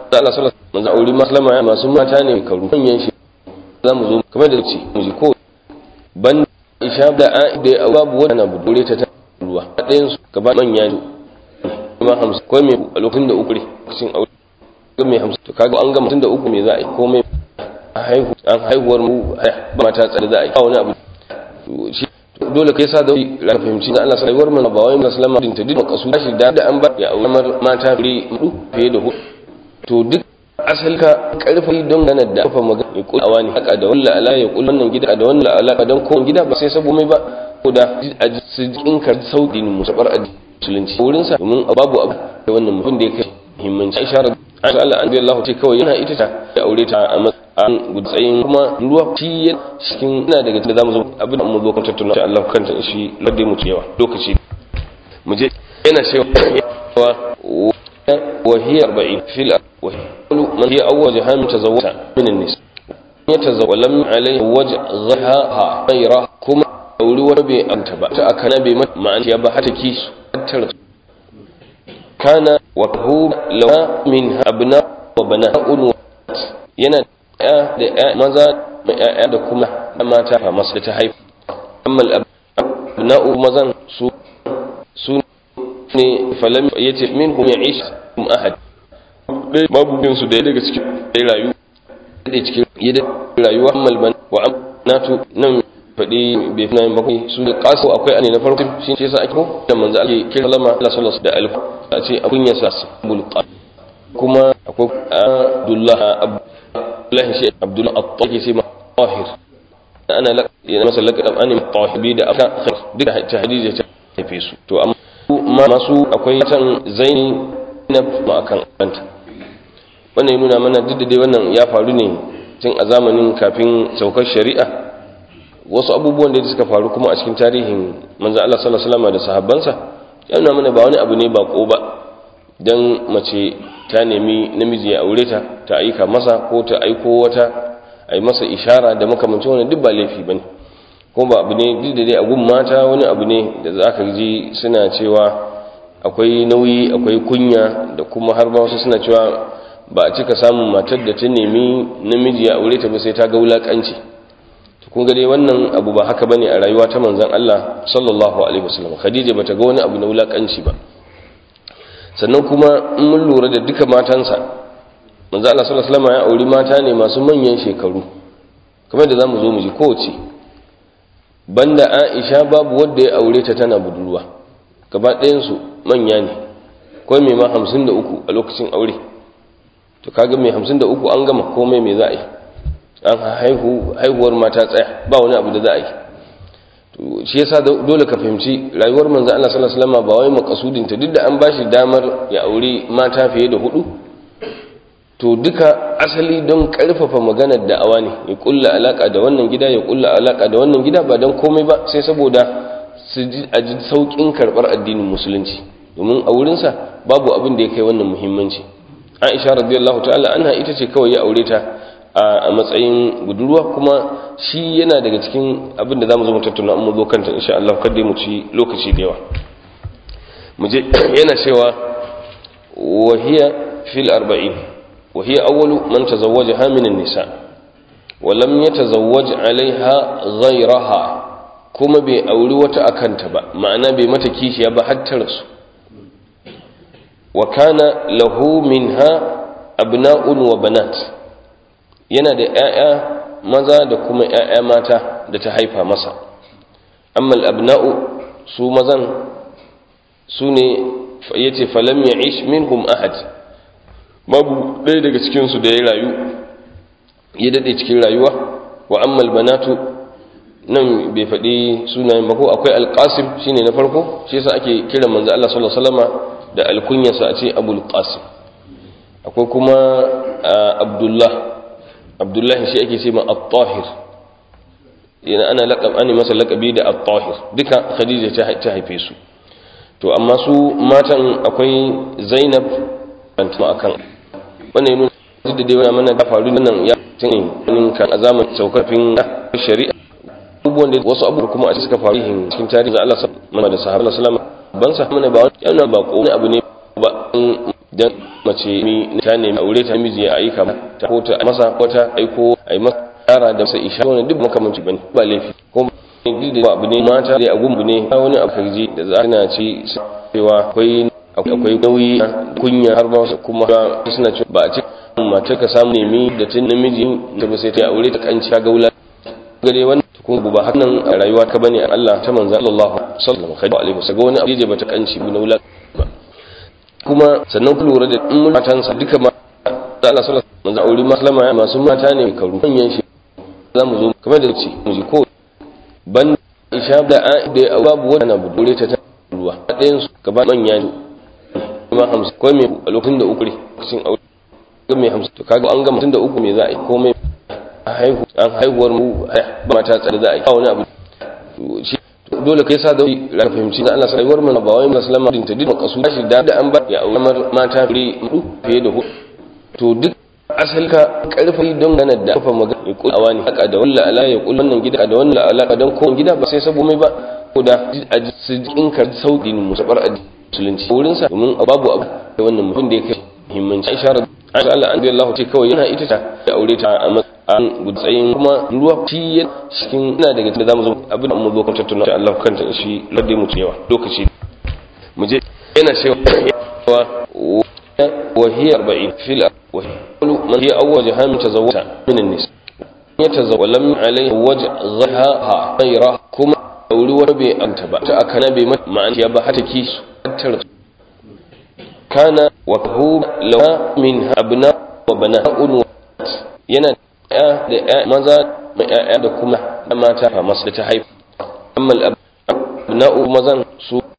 da Allah sallallahu alaihi wasallam auri maslama masu mata ne karu manyan shi za mu zo kamar da ce mu ji ko ban isha da a da babu wani abu dore ta ruwa ɗayan su gaba manya ne kuma hamsin ko me a lokacin da uku ne cikin aure ko me hamsin to kaga an ga mutum da uku me za a yi ko me a haihu an haihuwar mu ba mata tsare za a yi wani abu shi dole kai sa da ran fahimci da Allah sai war mana ba wai musulma din ta duk kasu shi da an ba ya aure mata fure hudu fiye da hudu to duk asal ka karfi don gana da kafa magana ya kula wani haka da walla ala ya kula wannan gida da wannan ala don ko gida ba sai sabo mai ba ko da a cikin ka sauki ne musabar musulunci wurin sa domin babu abu da wannan mutum da yake muhimmanci isharar Aisha Allah an Allah ce kawai yana ita ta ya aure ta a matsayin gudsayin kuma ruwa shi cikin ina daga cikin zamu zo abin da mu zo kan tattauna insha Allah kanta shi ladde mu yawa lokaci mu je yana cewa وهي أربعين في الأول من هي أول جهام تزوج من النساء يتزوج ولم عليه وجه غيرها غيرها كما أولي وربي أنت بقى أكنا بما مع أن يبا حتى كيس كان وهو لو منها أبناء وبنات yana da ya maza da ya da kuma mata fa masu ta haifu amma abna'u mazan su su ne falam yace minhum ya'ish kum ahad dai babu bin su da daga cikin dai rayu da cikin yadda rayuwa malban wa amnatu nan fadi bai fina yin bakwai su da kasu akwai ane na farko shi ce sa ake ko da manzo ake kira lama Allah sallallahu da alif a ce abun ya sa bul kuma akwai Abdullah Abdullah shi Abdullah at-Tahir sai tahir ana la yana masa laqab an tahibi da aka duka ta hadisi ta tafi su to amma masu akwai can zaini na ma'akan kanta wannan ya nuna mana duk da dai wannan ya faru ne tun a zamanin kafin saukar shari'a wasu abubuwan da suka faru kuma a cikin tarihin manzo Allah sallallahu alaihi wasallam da sahabbansa ya nuna mana ba wani abu ne bako ba dan mace ta nemi namiji ya aure ta ta aika masa ko ta aiko wata ai masa ishara da makamancin wannan duk ba laifi bane ko ba abu ne duk da dai a gun mata wani abu ne da za ka ji suna cewa akwai nauyi akwai kunya da kuma har ba wasu suna cewa ba a cika samun matar da ta nemi namiji ya aure ta ba sai ta ga wulakanci to kun ga dai wannan abu ba haka bane a rayuwa ta manzon Allah sallallahu alaihi wasallam Khadija bata ga wani abu na wulakanci ba sannan kuma in mun lura da duka matansa manzon Allah sallallahu alaihi wasallam ya auri mata ne masu manyan shekaru kamar da zamu zo mu ji kowace banda Aisha babu wanda ya aure ta tana budurwa gaba ɗayansu manya ne kawai mai ma hamsin da uku a lokacin aure to kaga mai hamsin da uku an gama komai mai za a yi an haihu haihuwar mata tsaya ba wani abu da za a yi to shi yasa dole ka fahimci rayuwar manzo Allah sallallahu alaihi wasallam ba wai makasudin ta duk da an bashi damar ya aure mata fiye da hudu to duka asali don karfafa maganar da'awa ne ya kulla alaka da wannan gida ya kulla alaka da wannan gida ba don komai ba sai saboda su ji a ji saukin karbar addinin musulunci domin a wurinsa babu abin da ya kai wannan muhimmanci aisha radiyallahu ta'ala anha ita ce kawai ya aure ta a matsayin budurwa kuma shi yana daga cikin abin da zamu zo mu tattauna mu zo kanta insha Allah kada mu ci lokaci da yawa mu je yana cewa wahiya fil arba'in وهي أول من تزوجها من النساء ولم يتزوج عليها غيرها كما بأولي وتأكنت با معنى بمتكيش يبا حتى رسو وكان له منها أبناء وبنات yana da ‘ya'ya maza da kuma ‘ya'ya mata da ta haifa masa amma abna'u su mazan su ne ya ce falam ya ish minhum ahad babu ɗaya daga cikinsu da ya rayu ya daɗe cikin rayuwa wa ammal banatu nan bai faɗi sunayen ba ko akwai alƙasim shine na farko shi yasa ake kiran manzo Allah sallallahu alaihi wasallama da alkunyarsa a ce abul qasim akwai kuma abdullah abdullahi shi ake ce ma at-tahir yana ana laqab ani masa laqabi da at-tahir duka khadija ta haife su to amma su matan akwai zainab bantuma akan wannan yana da dai wani mana da faru nan ya tun kan azaman saukafin shari'a abubuwan da wasu abubuwa kuma a suka faru cikin tarihin Allah mana da sahabbai sallallahu ban sa mana ba yana ba ko abu ne ba dan mace mi ta nemi aure ta miji ya aika ta ko ta masa wata aiko ai masa yara da masa isha wannan duk makamanci bane ba laifi ko da abu ne mata dai agun ne wani abu karji da za na ci cewa akwai akwai nauyi kunya har ba kuma suna cewa ba a ci mata ka samu nemi da tun namiji ta ba sai ta aure ta kanci ga wula gare wannan kuma ba hakan a rayuwa ka bane Allah ta manzo Allah sallallahu alaihi wasallam wani abu da bata kanci bi na wula kuma sannan ku lura da in matansa duka ma Allah sallallahu alaihi wasallam aure maslama masu mata ne karu manyan shi za mu zo kamar da ce mu ji ko ban isha da a da babu wani abu dole ta ta ruwa ɗayan su gaba manya ne kuma hamsin ko me a lokacin da uku ne lokacin aure ga mai hamsin to kaga an gama tun da uku me za a yi komai a haihu an haihuwar mu ba mata tsare za a yi wani abu shi dole kai sa da ra fahimci da Allah sai war mana ba wai musulma din ta duk makasu shi da an ba ya aure mata fiye da hudu to duk asalka karfi don gana da kafa magana ya kula wani haka da walla ala ya kula wannan gida da wannan alaka don kowane gida ba sai sabo mai ba ko da a cikin ka sauki ne musabar a musulunci wurin sa domin babu abu da wannan mutum da yake muhimmanci isharar Aisha Allah an Allah ce kawai yana ita ta ya aure ta a matsayin gudsayin kuma ruwa shi cikin ina daga cikin zamu zo abin da mu zo kan tattauna ta Allah kanta shi ladde mu yawa lokaci mu je yana cewa وهي أربعين في الأول من هي أول جهام تزوج من النساء يتزوج ولم عليه وجه غيرها غيرها كما أولي وربي أنت بقى تأكنا بمت مع أن يبحثك كان وهو لو من أبناء وبناء yana da maza da ƴaƴa da kuma mata masu da ta haifa amma abna'u mazan su